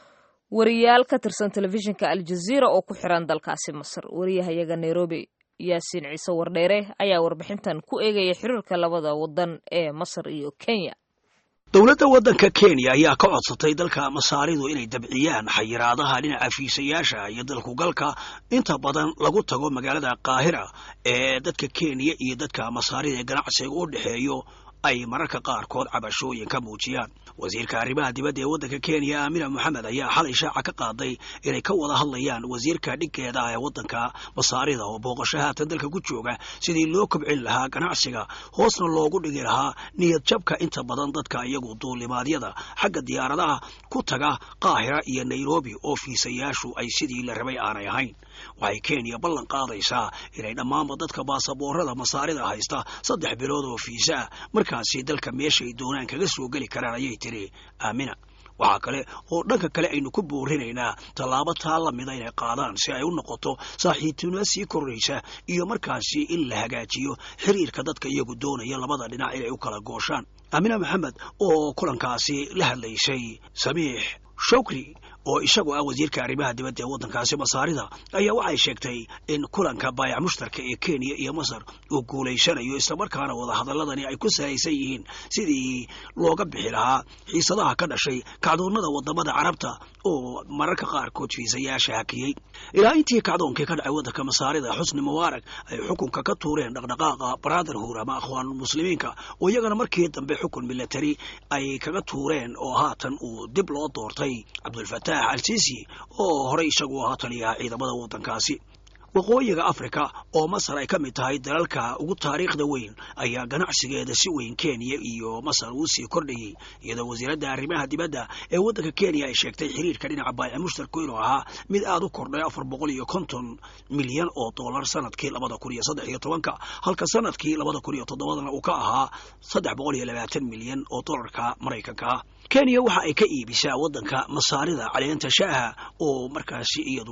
wariyaal ka tirsan telefishinka aljaziira oo ku xiran dalkaasi masar wariyahayaga nairobi yaasiin ciise wardheere ayaa warbixintan ku eegaya xiriirka labada wadan ee masar iyo kenya dowladda waddanka kenya ayaa ka codsatay dalka masaaridu inay dabciyaan xayiraadaha dhinaca fiisayaasha iyo dalkugalka inta badan lagu tago magaalada qaahira ee dadka kenya iyo dadka masaarida ee ganacsiga u dhexeeyo ay mararka qaarkood cabashooyin ka muujiyaan wasiirka arrimaha dibadda ee waddanka kenya aamina moxamed ayaa xalay shaaca ka qaaday inay ka wada hadlayaan wasiirka dhiggeeda ah ee waddanka masaarida oo booqasho haatan dalka ku jooga sidii loo kobcin lahaa ganacsiga hoosna loogu dhigi lahaa niyad jabka inta badan dadka iyagu duulimaadyada xagga diyaaradaha ku taga qaahira iyo nairobi oo fiisayaashu ay sidii la rabay aanay ahayn waxay kenya ballan qaadaysaa inay dhammaanba dadka baasaboorada masaarida haysta saddex bilood oo fiisa ah markaasi dalka meeshaay doonaan kaga soo geli karaan ayay tiri aamina waxaa kale oo dhanka kale aynu ku boorinaynaa tallaabo taa la mida inay qaadaan si ay u noqoto saaxiibtinimo sii koraysa iyo markaasi in la hagaajiyo xiriirka dadka iyagu doonaya labada dhinac inay u kala gooshaan aamina maxamed oo kulankaasi la hadlaysay samiix shukri oo isagu ah wasiirka arrimaha dibadda ee waddankaasi masaarida ayaa waxay sheegtay in kulanka baayac mushtarka ee kenya iyo masar uu guulaysanayo islamarkaana wadahadaladani ay ku salaysan yihiin sidii looga bixi lahaa xiisadaha ka dhashay kacdoonnada wadamada carabta oo mararka qaarkood fiisayaasha hakiyey ilaa intii kacdoonkii ka dhacay waddanka masaarida xusni mubaarak ay xukunka ka tuureen dhaqdhaqaaqa brotherhood ama akhwaan muslimiinka oo iyagana markii dambe xukun milatari ay kaga tuureen oo haatan uu dib loo doortay cabdulfataax al-sisi oo horey isagu ahaa taliyaha ciidamada waddankaasi waqooyiga afrika oo masar ay ka mid tahay dalalka ugu taariikhda weyn ayaa ganacsigeeda si weyn kenya iyo masar uu sii kordhayey iyadoo wasiiradda arrimaha dibadda ee waddanka kenya ay sheegtay xiriirka dhinaca baayac mushtarku inuu ahaa mid aad u kordhay afar boqol iyo konton milyan oo dollar sanadkii labada kun iyo saddex iyo tobanka halka sanadkii labada kun iyo toddobadana uu ka ahaa saddex boqol iyo labaatan milyan oo dollarka maraykanka ah kenya waxa ay ka iibisaa waddanka masaarida caleenta shaaha oo markaasi iyadu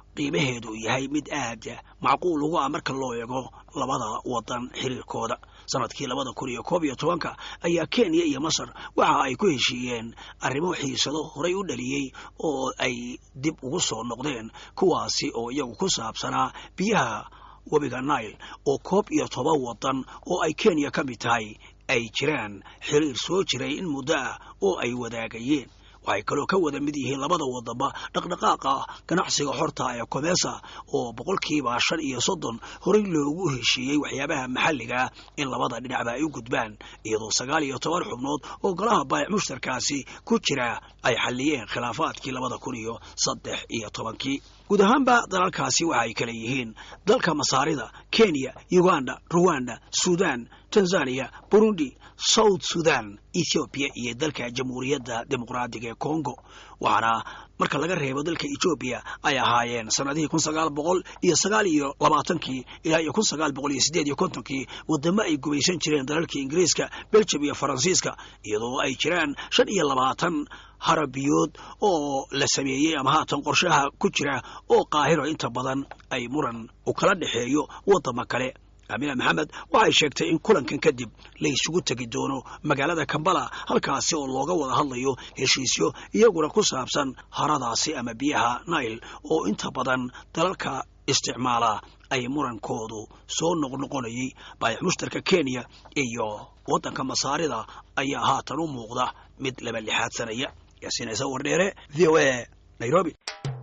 qiimaheedu yahay mid aad macquul ugu ah marka loo eego labada wadan xiriirkooda sanadkii labada kun iyo koob iyo tobanka ayaa kenya iyo masar waxa ay ku heshiiyeen arrimo xiisado horay u dhaliyey oo ay dib ugu soo noqdeen kuwaasi oo iyagu ku saabsanaa biyaha webiga nile oo koob iyo toban wadan oo ay kenya ka mid tahay ay jiraan xiriir soo jiray in muddo ah oo ay wadaagayeen waxay kaloo ka wada mid yihiin labada wadaba dhaqdhaqaaqa ganacsiga xorta ee komesa oo boqolkiiba shan iyo soddon horey loogu heshiiyey waxyaabaha maxalliga in labada dhinacba ay u gudbaan iyadoo sagaal iyo toban xubnood oo golaha baayac mushtarkaasi ku jira ay xalliyeen khilaafaadkii labada kun iyo saddex iyo tobankii guud ahaanba dalalkaasi waxa ay kale yihiin dalka masaarida kenya uganda ruwanda sudan tanzania burundi south sudan ethoobiya iyo dalka jamhuuriyadda dimuqraadiga ee congo waxaana marka laga reebo dalka etoobiya ay ahaayeen sanadihii kun sagaal boqol iyo sagaal iyo labaatankii ilaa iyo kun sagaal boqol iyo siddeed iyo kontonkii wadamo ay gumaysan jireen dalalka ingiriiska belgium iyo faransiiska iyadoo ay jiraan shan iyo labaatan harabiyood oo la sameeyey ama haatan qorshaha ku jira oo qaahiro inta badan ay muran u kala dhexeeyo wadamo kale amina maxamed waxay sheegtay in kulankan kadib la isugu tegi doono magaalada kambala halkaasi oo looga wada hadlayo heshiisyo iyaguna ku saabsan haradaasi ama biyaha nail oo inta badan dalalka isticmaala ay murankoodu soo noqnoqonayay baayax mushtarka kenya iyo waddanka masaarida ayaa haatan u muuqda mid laba lixaadsanaya yaasiin ciise wardheere v o a nairobi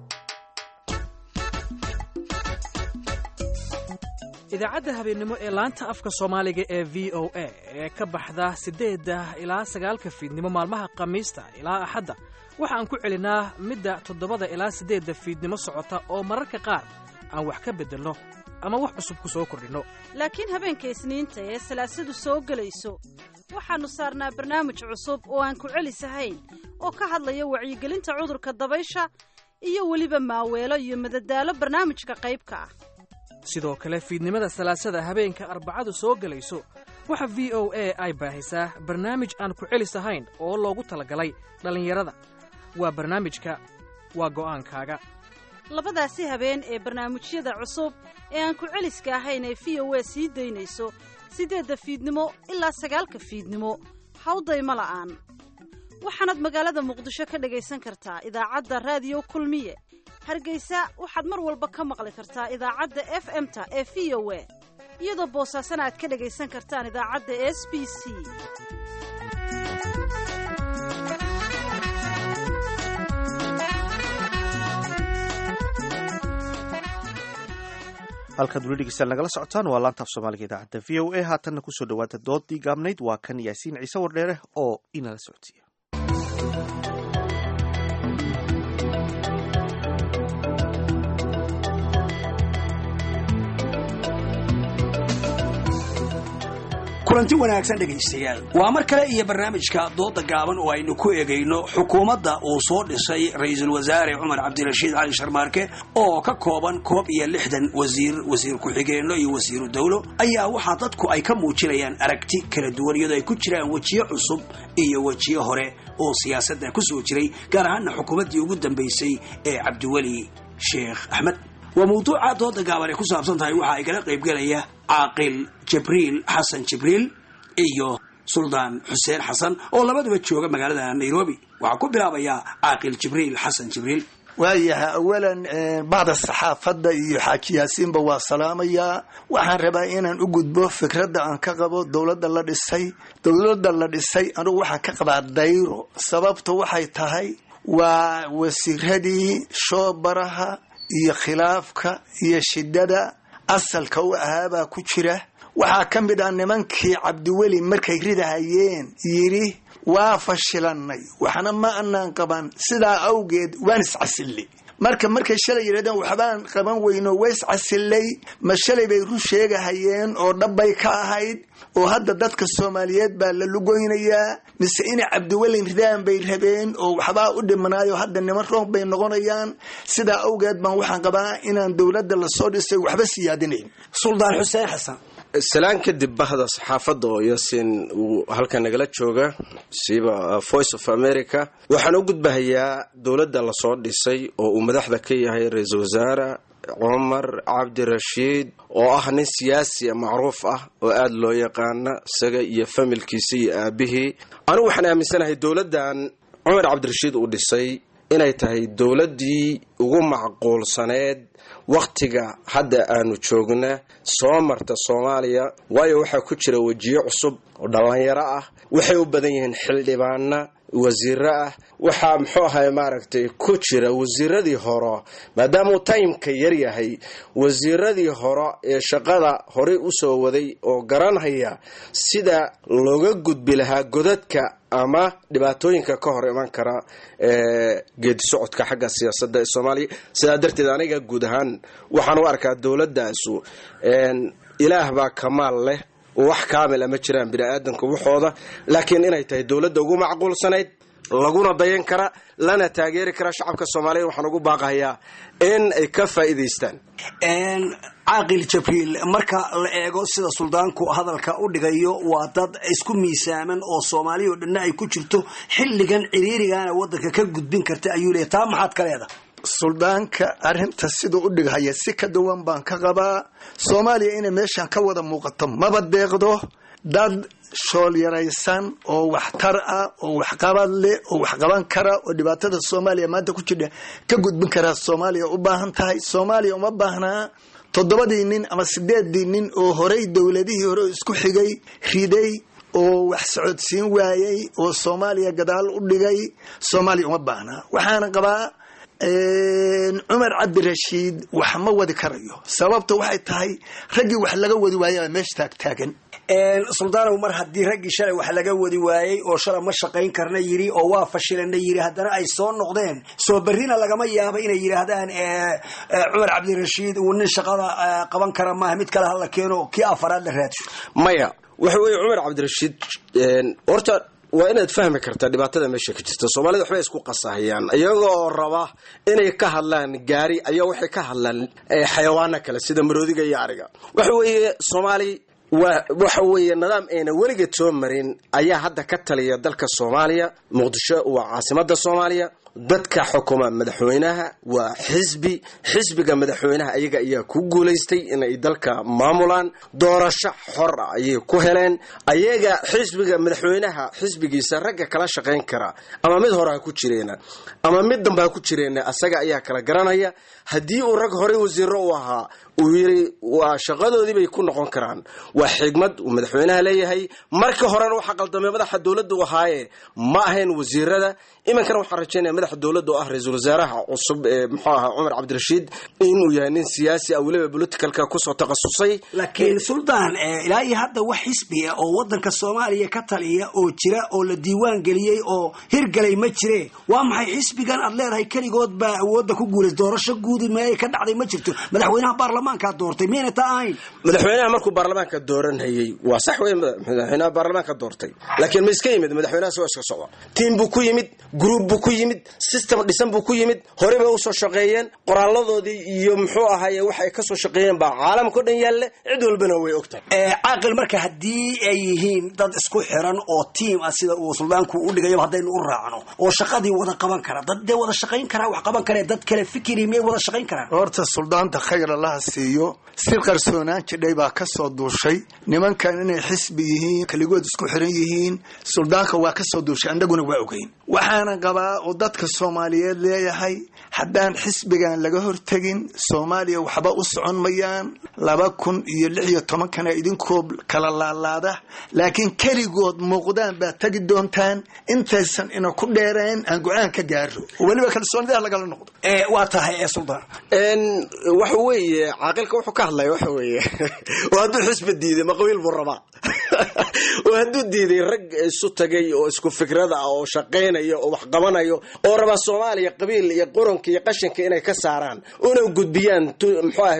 idaacadda habeennimo ee laanta afka soomaaliga ee v o a ee ka baxda siddeedda ilaa sagaalka fiidnimo maalmaha khamiista ilaa axadda waxa aan ku celinaa midda toddobada ilaa siddeedda fiidnimo socota oo mararka qaar aan wax ka beddelno ama wax cusub ku soo kordhinno laakiin habeenka isniinta ee salaasadu soo gelayso waxaannu saarnaa barnaamij cusub oo aan ku celisahayn oo ka hadlaya wacyigelinta cudurka dabaysha iyo weliba maaweelo iyo madadaalo barnaamijka qaybka ah sidoo kale fiidnimada salaasada habeenka arbacadu soo gelayso waxa v o a ay baahisaa barnaamij aan ku celis ahayn oo loogu talagalay dhallinyarada waa barnaamijka waa go'aankaaga labadaasi habeen ee barnaamijyada cusub ee aan ku celiska ahayn ee v o a sii daynayso siddeedda fiidnimo ilaa sagaalka fiidnimo hawdayma la'aan waxaanaad magaalada muqdisho ka dhagaysan kartaa idaacadda raadiyo kulmiye hargeysa waxaad mar walba ka maqli kartaa idaacadda f m-ta ee v o a iyadoo boosaasana aad ka dhagaysan kartaan idaacadda s b c halkaad weli dhegeystaan nagala socotaan waa laanta af soomaaliga idaacadda v o a haatanna kusoo dhowaata doodii gaabnayd waa kan yaasiin ciise wardheere oo inala socodsiiya kulanti wanaagsan dhegaystayaal waa mar kale iyo barnaamijka dooda gaaban oo aynu ku eegayno xukuumadda uu soo dhisay ra-iisul wasaare cumar cabdirashiid cali sharmaarke oo ka kooban koob iyo lixdan wasiir wasiir ku-xigeenno iyo wasiiru dowlo ayaa waxaa dadku ay ka muujinayaan aragti kala duwan iyadoo ay ku jiraan wejiyo cusub iyo wejiyo hore oo siyaasadda ku soo jiray gaar ahaana xukuumaddii ugu dambaysay ee cabdiweli sheekh axmed waa mawduuca dooda gaaban ay ku saabsan tahay waxa ay kala qaybgelaya caaqil jibriil xasan jibriil iyo suldaan xuseen xasan oo labaduba jooga magaalada nairobi waxaa ku bilaabayaa caaqil jibriil xasan jibriil waayahay awalan bacda saxaafadda iyo xaaji yaasiinba waa salaamayaa waxaan rabaa inaan u gudbo fikradda aan ka qabo dowladda la dhisay dowladda la dhisay anugu waxaan ka qabaa dayro sababta waxay tahay waa wasiiradii shoobaraha iyo khilaafka iyo shidada asalka u ahaabaa ku jira waxaa ka mid ah nimankii cabdiweli markay ridahayeen yidhi waa fashilanay waxna ma anaan qaban sidaa awgeed waan iscasilay marka markay shalay yidhahdeen waxbaan qaban weyno waa iscasilay ma shalay bay run sheegahayeen oo dhabbay ka ahayd oo hadda dadka soomaaliyeed baa la lugoynayaa mise inay cabdiwelin ridaan bay rabeen oo waxbaa u dhimanaayo hadda niman roog bay noqonayaan sidaa awgeed baan waxaan qabaa inaan dowladda lasoo dhisay waxba siyaadinayn suldaan xuseen xasan salaan kadib bahda saxaafadda oo yasin uu halkan nagala jooga siiba voice of america waxaan u gudbahayaa dowladda lasoo dhisay oo uu madaxda ka yahay ra-iisul wasaare cumar cabdirashiid oo ah nin siyaasi macruuf ah oo aada loo yaqaana isaga iyo familkiisa iyo aabihii anigu waxaan aaminsanahay dowladdan cumar cabdirashiid uu dhisay inay tahay dowladdii ugu macquulsaneed wakhtiga hadda aanu joogna soo marta soomaaliya waayo waxaa ku jira wejiyo cusub oo dhallinyaro ah waxay u badan yihiin xildhibaana wasiiro ah waxaa muxuu ahay maaragtay ku jira wasiiradii hore maadaamauu timeka yar yahay wasiiradii hore ee shaqada horey usoo waday oo garanhaya sida looga gudbi lahaa godadka ama dhibaatooyinka ka hor iman kara ee geedi socodka xagga siyaasadda ee soomaaliya sidaa darteed aniga guud ahaan waxaan u arkaa dowladaasu ilaah baa kamaal leh wax kaamil ama jiraan bini-aadanka waxooda laakiin inay tahay dowladda ugu macquulsanayd laguna dayan kara lana taageeri kara shacabka soomaaliyeed waxaan ugu baaqahayaa in ay ka faa'iidaystaan caaqil jabriil marka la eego sida suldaanku hadalka u dhigayo waa dad isku miisaaman oo soomaaliya oo dhanna ay ku jirto xilligan ciriirigana wadanka ka gudbin karta ayuu leeyahy taa maxaad ka leedahay suldaanka arrinta siduu u dhighaya si ka duwan baan ka qabaa soomaaliya inay meeshan ka wada muuqato maba deeqdo dad shoolyaraysan oo waxtar ah oo waxqabad leh oo waxqaban kara oo dhibaatada soomaaliya maanta ku jidha ka gudbin karaa soomaaliya u baahan tahay soomaaliya uma baahnaa toddobadii nin ama sideedii nin oo horey dowladihii hore isku xigay riday oo wax socodsiin waayey oo soomaaliya gadaal u dhigay soomaaliya uma baahnaa waxaana qabaa cumar cabdirashiid wax ma wadi karayo sababta waxay tahay raggii wax laga wadi waayaba meesha taagtaagan suldaanow mar haddii raggii shalay wax laga wadi waayey oo shalay ma shaqayn karna yiri oo waa fashilana yiri haddana ay soo noqdeen soo berrina lagama yaabo inay yidhaahdaan cumar cabdirashiid uu nin shaqada qaban kara maaha mid kale hala keeno kii afaraad la raadsho maya waxa weeye cumar cabdirashiid horta waa inaad fahmi kartaa dhibaatada meesha ka jirta soomaalida waxbay isku qasahayaan iyaga oo raba inay ka hadlaan gaari ayaa waxay ka hadlaan xayawaano kale sida maroodiga iyo ariga waxa weeye soomaali waa waxa weeye nidaam ayna weligeed soo marin ayaa hadda ka taliya dalka soomaaliya muqdisho waa caasimada soomaaliya dadka xukuma madaxweynaha waa xisbi xisbiga madaxweynaha ayaga ayaa ku guulaystay inay dalka maamulaan doorasho xor ah ayay ku heleen ayaga xisbiga madaxweynaha xisbigiisa ragga kala shaqayn kara ama mid hore ha ku jireena ama mid dambe ha ku jireena asaga ayaa kala garanaya haddii uu rag horey wasiiro u ahaa uu yiri waa shaqadoodii bay ku noqon karaan waa xigmad uu madaxweynaha leeyahay marka horena waxaa qaldamay madaxa dowladda u ahaaye ma ahayn wasiirada iminkana waxaan rajaynaya madaxa dowladda oo ah ra-iisul wasaaraha cusub ee muxuu ahaa cumar cabdirashiid inuu yahay nin siyaasi ah weliba politicalka kusoo takhasusay laakiin suldaan ilaa iyo hadda wax xisbi ah oo wadanka soomaaliya ka taliya oo jira oo la diiwaan geliyey oo hirgalay ma jire waa maxay xisbigan aad leedahay keligood baa awoodda ku guulays doorasho guudi meey ka dhacday ma jirto madaxweynaha baarlamaankaa doortay miyayna taa ahayn madaxweynaha markuu baarlamaanka dooranhayey waa sax wey madaxweynaha baarlamaanka doortay laakiin ma iska yimid madaxweynahaas waa iska socda tiim buu ku yimid gruub buu ku yimid system dhisan buu ku yimid horey bay usoo shaqeeyeen qoraaladoodii iyo muxuu ahaye wax ay kasoo shaqeeyeen baa caalamka o dhan yaalle cid walbana way ogtahay caaqil marka haddii ay yihiin dad isku xiran oo tiim ah sida uu suldaanku u dhigayaba haddaynu u raacno oo shaqadii wada qaban kara dad dee wada shaqayn karaa wax qaban karee dad kale fikiri miyay wada shaqayn karaan horta suldaanta khayr allaha siiyo si qarsoonaan jidhay baa ka soo duushay nimankan inay xisbi yihiin keligood isku xiran yihiin suldaanka waa ka soo duushay annaguna waa ogeyn waxaana qabaa oo dadka soomaaliyeed leeyahay haddaan xisbigan laga hortegin soomaaliya waxba u socon mayaan laba kun iyo lix iyo tobankana idinkoo kala laalaada laakiin keligood muuqdaan baad tegi doontaan intaysan ina ku dheereen aan go-aan ka gaaro oo weliba kalsoonidaha lagala noqdo waa tahay ee suldaan waxa weeye caaqilka wuxuu ka hadlaya waxa weeye oo hadduu xisbi diiday ma qabiil buu rabaa oo hadduu diiday rag isu tagay oo isku fikrada ah oo shaqaynaya oo wax qabanayo oo rabaa soomaaliya qabiil iyo qoronka iyo qashinka inay ka saaraan una gudbiyaan muxuu ahay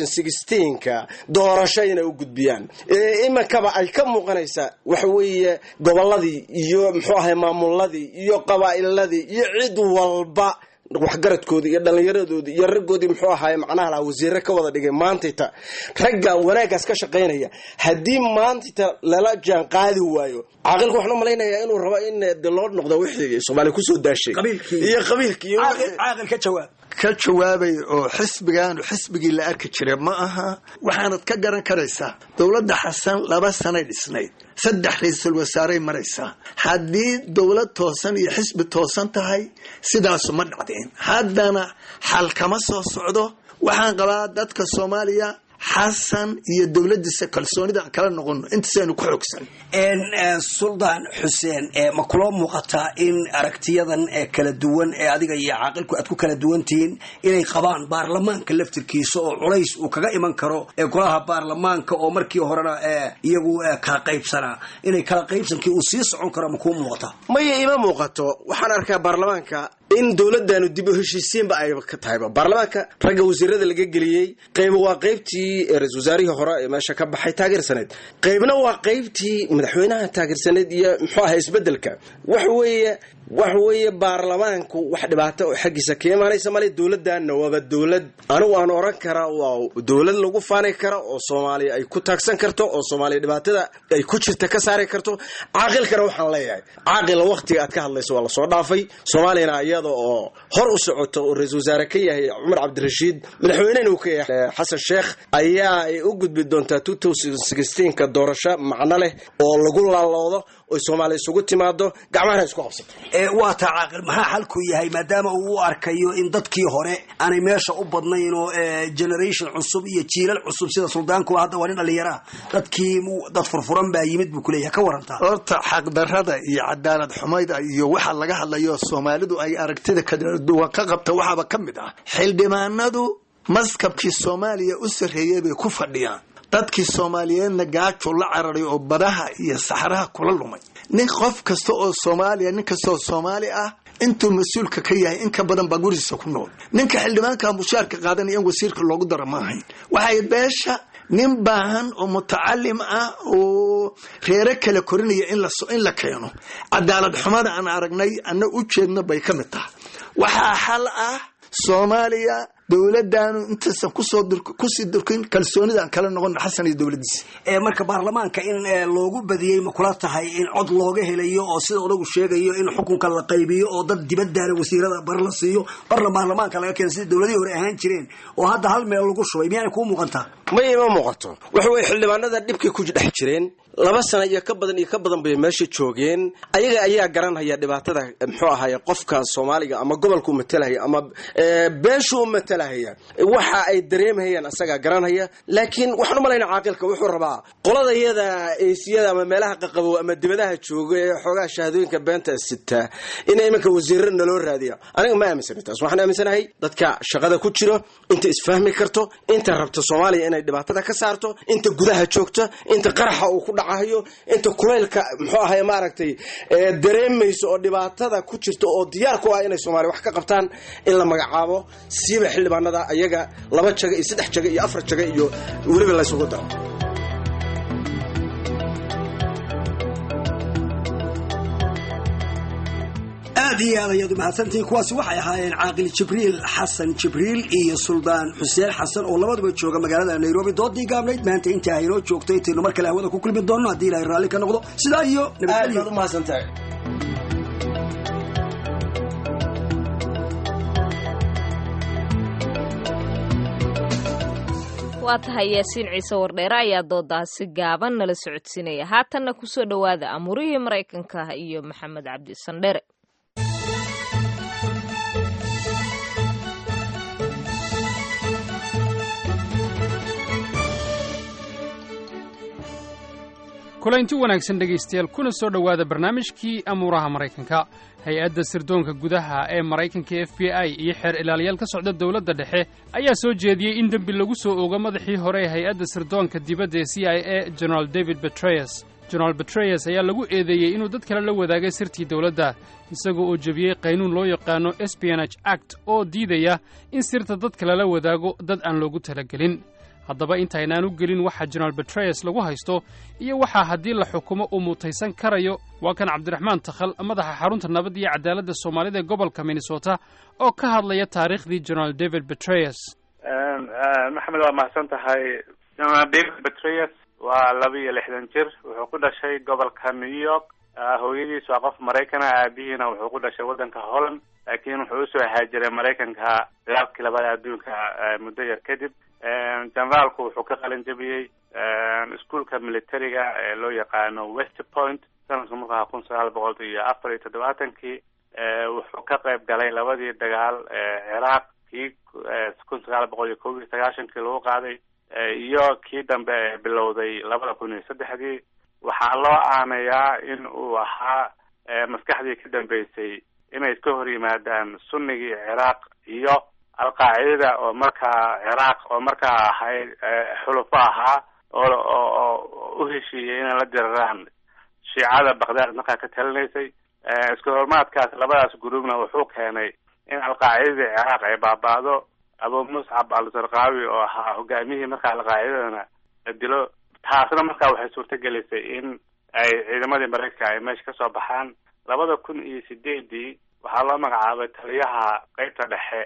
ka doorasho inay u gudbiyaan iminkaba ay ka muuqanaysaa waxa weeye goboladii iyo muxuu ahay maamuladii iyo qabaa'iladii iyo cid walba waxgaradkoodii iyo dhallinyaradoodii iyo raggoodii muxuu ahaaye macnaha laha wasiire ka wada dhigay maantayta ragga wanaaggaas ka shaqaynaya haddii maantayta lala jaan qaadi waayo caaqilka waxaan u malaynayaa inuu rabo in de loo noqdo wixii soomaaliya kusoo daashay iyo qabiilkii iyo caaqil ka jawaab ka jawaabay oo xisbigaanu xisbigii la arki jiray ma aha waxaanad ka garan karaysaa dowladda xasan laba sanay dhisnayd saddex ra-iisul wasaaray maraysaa haddii dowlad toosan iyo xisbi toosan tahay sidaasu ma dhacdeen haddana xal kama soo socdo waxaan qabaa dadka soomaaliya xasan iyo dowladiisa kalsoonida aan kala noqono intaasaynu ku xoogsan suldaan xuseen ma kuloo muuqataa in aragtiyadan ee kala duwan ee adiga iyo caaqilku aad ku kala duwan tihiin inay qabaan baarlamaanka laftirkiisa oo culays uu kaga iman karo ee golaha baarlamaanka oo markii horena iyagu kala qaybsanaa inay kala qaybsankii uu sii socon karo ma kuu muuqataa maya ima muuqato waxaan arkaa baarlamaanka in dowladanu dib u heshiisiinba ay ka tahayba baarlamaanka ragga wasiirada laga geliyey qayb waa qaybtii ra-isul wasaarihii hore ee meesha ka baxay taageersaneed qaybna waa qaybtii madaxweynaha taageersaneed iyo muxuu ahaa isbedelka waxa weeye waxa weeye baarlamaanku wax dhibaato oo xaggiisa ka imaanaysa male dowladana waaba dowlad anigu aan oran karaa waa dowlad lagu faani kara oo soomaaliya ay ku taagsan karto oo soomaaliya dhibaatada ay ku jirta ka saari karto caaqilkana waxaan leeyahay caaqila waktiga aad ka hadlayso waa lasoo dhaafay soomaaliyana iyada oo hor u socoto oo ra-isul wasaare ka yahay cumar cabdirashiid madaxweynena uu ka yahay xasan sheekh ayaa ay u gudbi doontaa ka doorasho macno leh oo lagu laaloodo oy soomaaliya isugu timaado gacmahana isku qabsato waa taa caaqil maxaa xalku yahay maadaama uu u arkayo in dadkii hore aanay meesha u badnayn oo generation cusub iyo jiilal cusub sida suldaankuwa hadda waa nin dhallinyaraha dadkii dad furfuran baa yimid buu kuleeyahay ka warantaa horta xaqdarada iyo cadaalad xumayda iyo waxa laga hadlayo soomaalidu ay aragtida kala duwan ka qabta waxaaba ka mid ah xildhibaanadu maskabkii soomaaliya u sarreeyay bay ku fadhiyaan dadkii soomaaliyeedna gaajuu la cararay oo badaha iyo saxraha kula lumay nin qof kasta oo soomaaliya nin kasta oo soomaali ah intuu mas-uulka ka yahay in ka badan baa gurigiisa ku nool ninka xildhibaanka mushaarka qaadanaya in wasiirka loogu dara ma ahayn waxay beesha nin baahan oo mutacalim ah oo reero kala korinaya in la keeno cadaalad xumada aan aragnay ana u jeedno bay ka mid tahay waxaa xal ah soomaaliya dowladanu intaysan kusii durkin kalsoonida aan kala noqon xasan iyo dowladiisa marka baarlamaanka in loogu badiyey ma kula tahay in cod looga helayo oo sida odagu sheegayo in xukunka la qaybiyo oo dad dibadaana wasiirada bar la siiyo barna baarlamaanka laga keeno sida dowladihii hore ahaan jireen oo hadda hal meel lagu shubay miyaana kuu muuqantaa may ima muuqato waxa weye xildhibaanada dhibkay ku dhex jireen laba sana iyo ka badan iyo ka badan bay meesha joogeen ayaga ayaa garanhaya dhibaatada muxuu ahaye qofka soomaaliga ama gobolka u matalahaya ama beeshu u matalahaya waxa ay dareemhayaan asagaa garanhaya laakiin waxaan u malayna caaqilka wuxuu rabaa qolada iyada eesiyada ama meelaha qaqabow ama dibadaha jooga ee xoogaha shahaadooyinka beenta sitaa in iminka wasiirra naloo raadiya aniga ma aaminsana taas waxaan aaminsanahay dadka shaqada ku jiro inta isfahmi karto inta rabta soomaaliya inay dhibaatada ka saarto inta gudaha joogta inta qaraxa uu ku dhacahayo inta kulaylka muxuu ahay maaragtay dareemayso oo dhibaatada ku jirta oo diyaar ku ah inay soomaaliya wax ka qabtaan in la magacaabo siiba xildhibaanada ayaga laba jaga iyo saddex jaga iyo afar jaga iyo weliba laysugu daro aad iyo aad ayaad umahadsantihiin kuwaasi waxay ahaayeen caaqil jibriil xasan jibriil iyo suldaan xuseen xasan oo labaduba jooga magaalada nairobi doodii gaabnayd maanta inta aynoo joogto intaynu mar kale hawada ku kulmi doonno haddii ilahay raalli ka noqdo sidaa iyo nabadgelyo umahadsantahay waa tahay yaasiin ciise wardheere ayaa doodaasi gaaban nala socodsiinaya haatanna kusoo dhowaada amuurihii maraykanka iyo maxamed cabdi sandhere kulaynti wanaagsan dhegaystayaal kuna soo dhowaada barnaamijkii amuuraha maraykanka hay-adda sirdoonka gudaha ee maraykanka f b i iyo xeer ilaaliyaal ka socda dowladda dhexe ayaa soo jeediyey in dembi lagu soo oogo madaxii hore ee hay-adda sirdoonka dibadda ee c i a generaal david betreyes generaal betreyes ayaa lagu eedeeyey inuu dad kale la wadaagay sirtii dowladda isagoo oo jebiyey qaynuun loo yaqaano espionage act oo diidaya in sirta dadka lala wadaago dad aan loogu talagelin haddaba intaynaan u gelin waxa jenaraal betreyes lagu haysto iyo waxaa haddii la xukumo uu mutaysan karayo waa kan cabdiraxmaan takhal madaxa xarunta nabad iyo cadaaladda soomaalida ee gobolka minnesota oo ka hadlaya taariikhdii jenaraal david betreyes maxamed waa mahadsan tahay jenaraal david betreyes waa laba iyo lixdan jir wuxuu ku dhashay gobolka new york hooyadiis waa qof maraykana aabihiina wuxuu ku dhashay waddanka holland laakiin wuxuu usoo haajiray maraykanka dagaalkii labada adduunka muddo yar kadib generaalku wuxuu ka qalin jabiyey iskuolka militariga ee loo yaqaano west point sanadka marku ahaa kun sagaal boqol iyo afar iyo toddobaatankii wuxuu ka qayb galay labadii dagaal ciraaq kii kun sagaal boqol iyo kob iyo sagaashankii lagu qaaday iyo kii dambe ee bilowday labada kun iyo saddexdii waxaa loo aanayaa in uu ahaa maskaxdii ka dambeysay inay iska hor yimaadaan sunnigii ciraaq iyo alqaacidada oo markaa ciraaq oo markaa ahayd xulufo ahaa oo oo u heshiiyey inay la diraraan shiicada bakdaad markaa ka talinaysay isku hormaadkaas labadaas gruubna wuxuu keenay in alqaacidadii ciraaq ay baaba'do abu muscab al-zarqaawi oo ahaa hogaamiyihii markaa alqaacidadana la dilo taasna markaa waxay suurtagelisay in ay ciidamadii maraykanka ay meesha kasoo baxaan labada kun iyo sideedii waxaa loo magacaabay taliyaha qeybta dhexe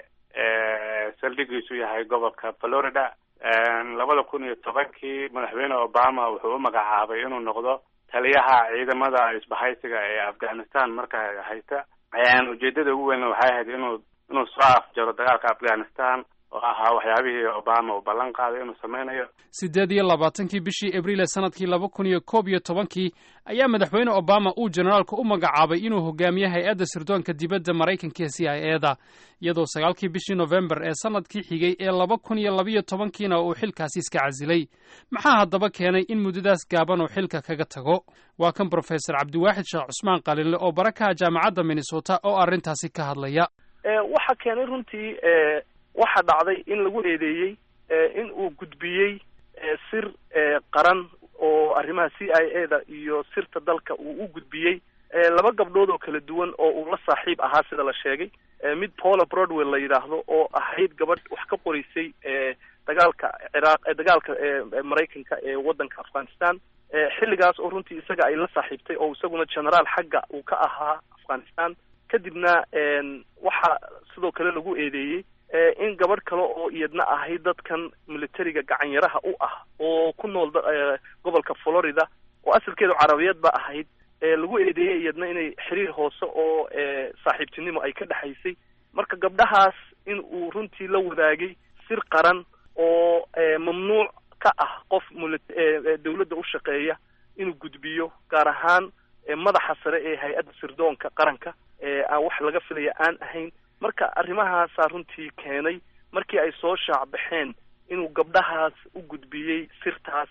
ee saldhigiisu yahay gobolka florida labada kun iyo tobankii madaxweyne obama wuxuu u magacaabay inuu noqdo taliyaha ciidamada isbahaysiga ee afghanistan markaa haysta ujeedada ugu weyn waxay ahayd inuu inuu soo afjaro dagaalka afghanistan oo ahaa waxyaabihii obama uu ballan qaaday inuu sameynayo siddeed iyo labaatankii bishii abriil ee sanadkii laba kun iyo koob iyo tobankii ayaa madaxweyne obama uu generaalka u magacaabay inuu hogaamiyo hay-adda sirdoonka dibadda maraykanka c i e da iyadoo sagaalkii bishii nofembar ee sanadkii xigay ee laba kun iyo labayo tobankiina uu xilkaasi iska casilay maxaa haddaba keenay in muddadaas gaaban uu xilka kaga tago waa kan brofesor cabdiwaaxid sheekh cusmaan qalinle oo barakaha jaamacadda minnesota oo arrintaasi ka hadlaya waxa keenay runtii waxa dhacday in lagu eedeeyey in uu gudbiyey sir qaran oo arrimaha c i a da iyo sirta dalka uu u gudbiyey laba gabdhood oo kala duwan oo uu la saaxiib ahaa sida la sheegay mid paula broadwell la yidhaahdo oo ahayd gabadh wax ka qoraysay dagaalka ciraaq dagaalka maraykanka ee waddanka afghanistan xilligaas oo runtii isaga ay la saaxiibtay oo isaguna generaal xagga uu ka ahaa afghanistan kadibna waxaa sidoo kale lagu eedeeyey in gabadh kale oo iyadna ahayd dadkan militariga gacanyaraha u ah oo ku nool gobolka florida oo asalkeedu carabiyad ba ahayd lagu eedeeyey iyadna inay xiriir hoose oo saaxiibtinimo ay ka dhexaysay marka gabdhahaas in uu runtii la wadaagay sir qaran oo mamnuuc ka ah qof dawladda u shaqeeya inuu gudbiyo gaar ahaan madaxa sare ee hay-adda sirdoonka qaranka aan wax laga filaya aan ahayn marka arrimahaasaa runtii keenay markii ay soo shaacbaxeen inuu gabdhahaas u gudbiyey sirtaas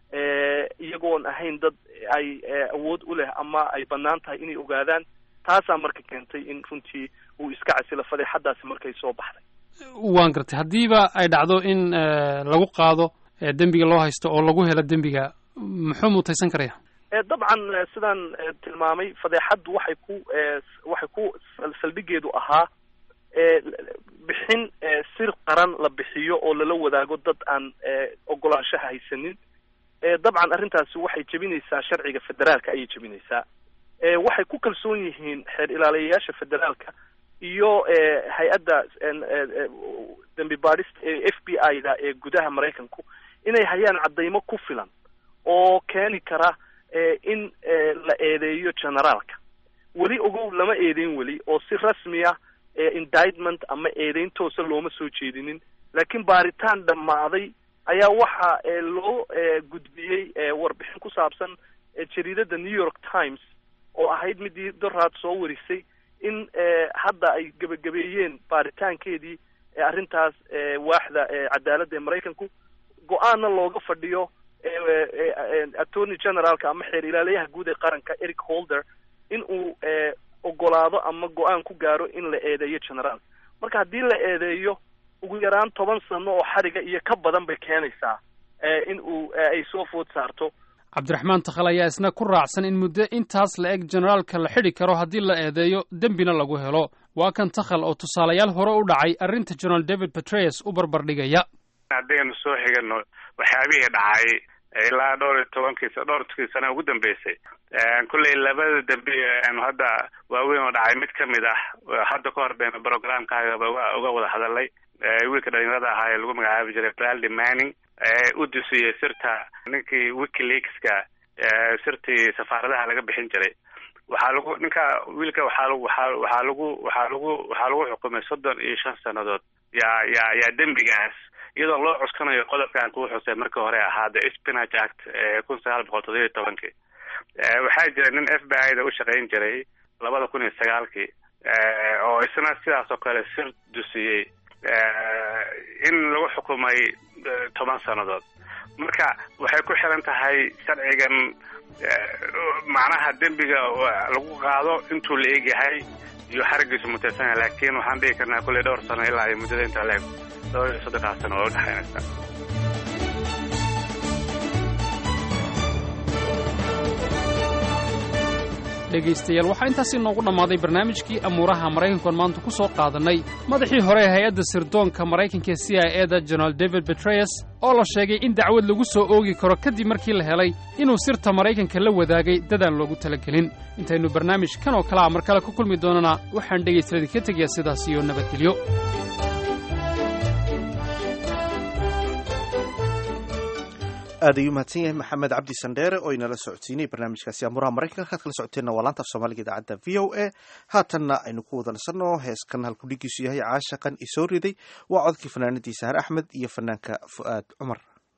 iyagoon ahayn dad ay awood u leh ama ay bannaan tahay inay ogaadaan taasaa marka keentay in runtii uu iska casilo fadeexadaasi markay soo baxday waan gartay haddiiba ay dhacdo in lagu qaado dembiga loo haysto oo lagu helo dembiga muxuu mutaysan karaya dabcan sidaan tilmaamay fadeexaddu waxay ku waxay ku saldhigeedu ahaa bixin sir qaran la bixiyo oo lala wadaago dad aan ogolaanshaha haysanin dabcan arrintaasi waxay jebinaysaa sharciga federaalka ayay jebinaysaa waxay ku kalsoon yihiin xeer ilaaliyayaasha federaalka iyo hay-adda dembi baadhista ee f b i da ee gudaha maraykanku inay hayaan caddaymo ku filan oo keeni kara in la eedeeyo generaalka weli ogow lama eedeyn weli oo si rasmi ah indictment ama eedeyn toosa looma soo jeedinin laakiin baaritaan dhammaaday ayaa waxa loo gudbiyey warbixin ku saabsan jariidada new york times oo ahayd midii doraad soo warisay in hadda ay gebagabeeyeen baaritaankeedii arrintaas waaxda cadaaladda ee maraykanku go-aanna looga fadhiyo attorney generaalka ama xeer ilaaliyaha guud ee qaranka eric holder in uu ogolaado ama go-aan ku gaaro in la eedeeyo generaal marka haddii la eedeeyo ugu yaraan toban sano oo xariga iyo ka badan bay keenaysaa in uu ay soo food saarto cabdiraxmaan takhal ayaa isna ku raacsan in muddo intaas la eg generaalka la xidhi karo haddii la eedeeyo dembina lagu helo waa kan takhal oo tusaalayaal hore u dhacay arrinta generaal david petreyes u barbardhigaya haddaynu soo xigano waxyaabihii dhacay ilaa dhowr iyo tobankii dhowrkii sana ugu dambeysay kulley labada dambe aanu hadda waaweyn oo dhacay mid kamid ah hadda ka hor baynu programkaagaba uga wada hadalay wiilka dhalinyarada ahaa ee lagu magacaabi jiray braldi manning u dusiyey sirta ninkii wikileakska sirtii safaaradaha laga bixin jiray waxaa lagu ninka wiilka waxaa lagu waxaa waxaa lagu waxaa lagu waxaa lagu xukumay soddon iyo shan sannadood yaa yaa yaa dembigaas iyadoo loo cuskanayo qodobkan kuu xusay markii hore ahaa the spinach act ee kun sagaal boqol toddoba iyo tobankii waxaa jira nin f b i da u shaqayn jiray labada kun iyo sagaalkii oo isna sidaas oo kale sir dusiyey in lagu xukumay toban sannadood marka waxay ku xiran tahay sharcigan macnaha dembiga lagu qaado intuu la egyahay iyo xarigiisu mutaysanyahay laakiin waxaan dhihi karnaa kulley dhowr sano ilaa iyo muddada intaa leeg dhowr iyo soddonkaas sano oo udhexaynaysa dhegaystayaal waxaa intaasi noogu dhammaaday barnaamijkii amuuraha maraykankuan maanta ku soo qaadannay madaxii hore ee hay-adda sirdoonka maraykanka c i eda jenaraal david betreyes oo la sheegay in dacwad lagu soo oogi karo kadib markii la helay inuu sirta maraykanka la wadaagay dadaan loogu talagelin intaynu barnaamij kan oo kale a mar kale ku kulmi doonana waxaan dhegaystaladii ka tegayaa sidaas iyo nabadgelyo aad ayuu mahadsan yahay maxamed cabdi sandheere oo inala socodsiinay barnaamijkaasi amuraha maraykanka halkaad kala socoteenna waa laanta af soomaaliga idaacadda v o a haatanna aynu ku wada nasanno heeskan halkudhigiisu yahay caashaqan isoo riday waa codkii fanaanadii sahar axmed iyo fanaanka fu'aad cumar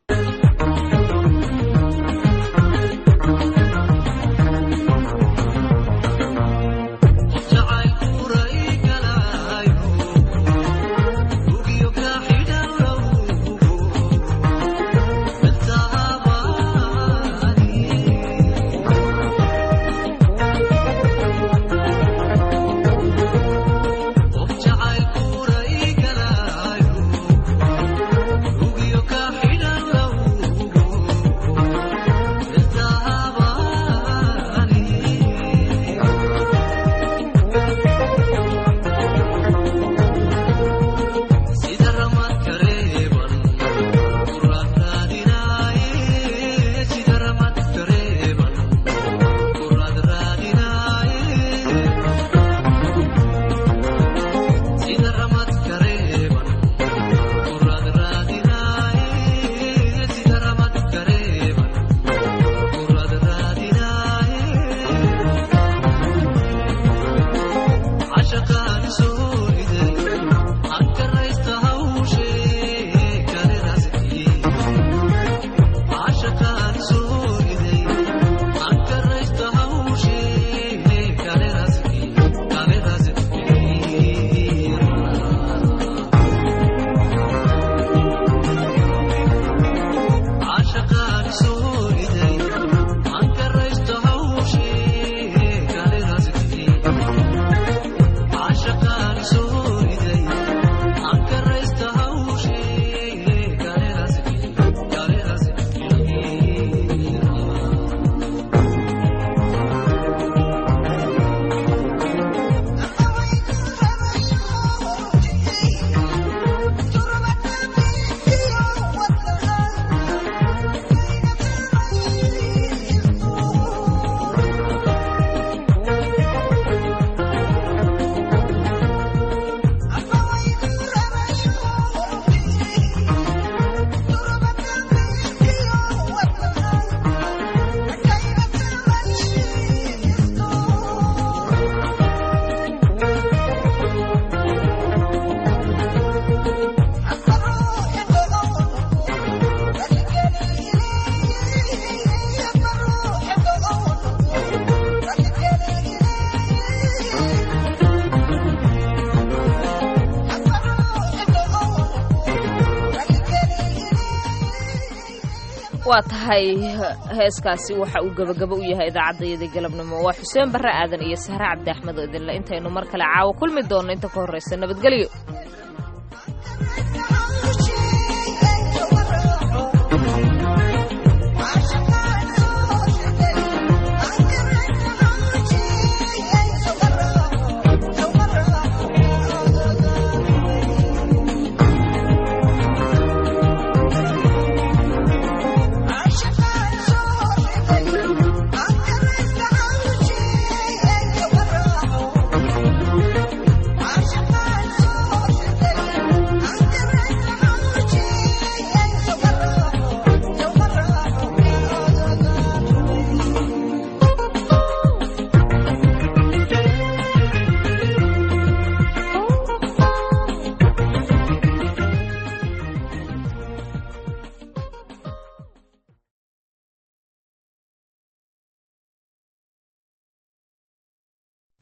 waa tahay heeskaasi waxa uu gebagabo u yahay idaacaddayadii galabnimo waa xuseen barre aadan iyo sahre cabdi axmed oo idinle intaynu mar kale caawo kulmi doonno inta ka horraysa nabadgelyo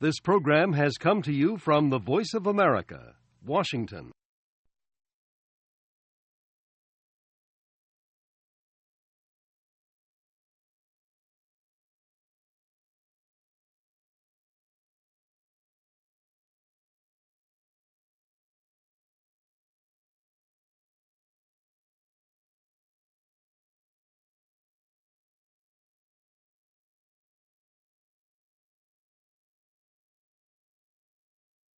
This program has come to you from the Voice of America, Washington.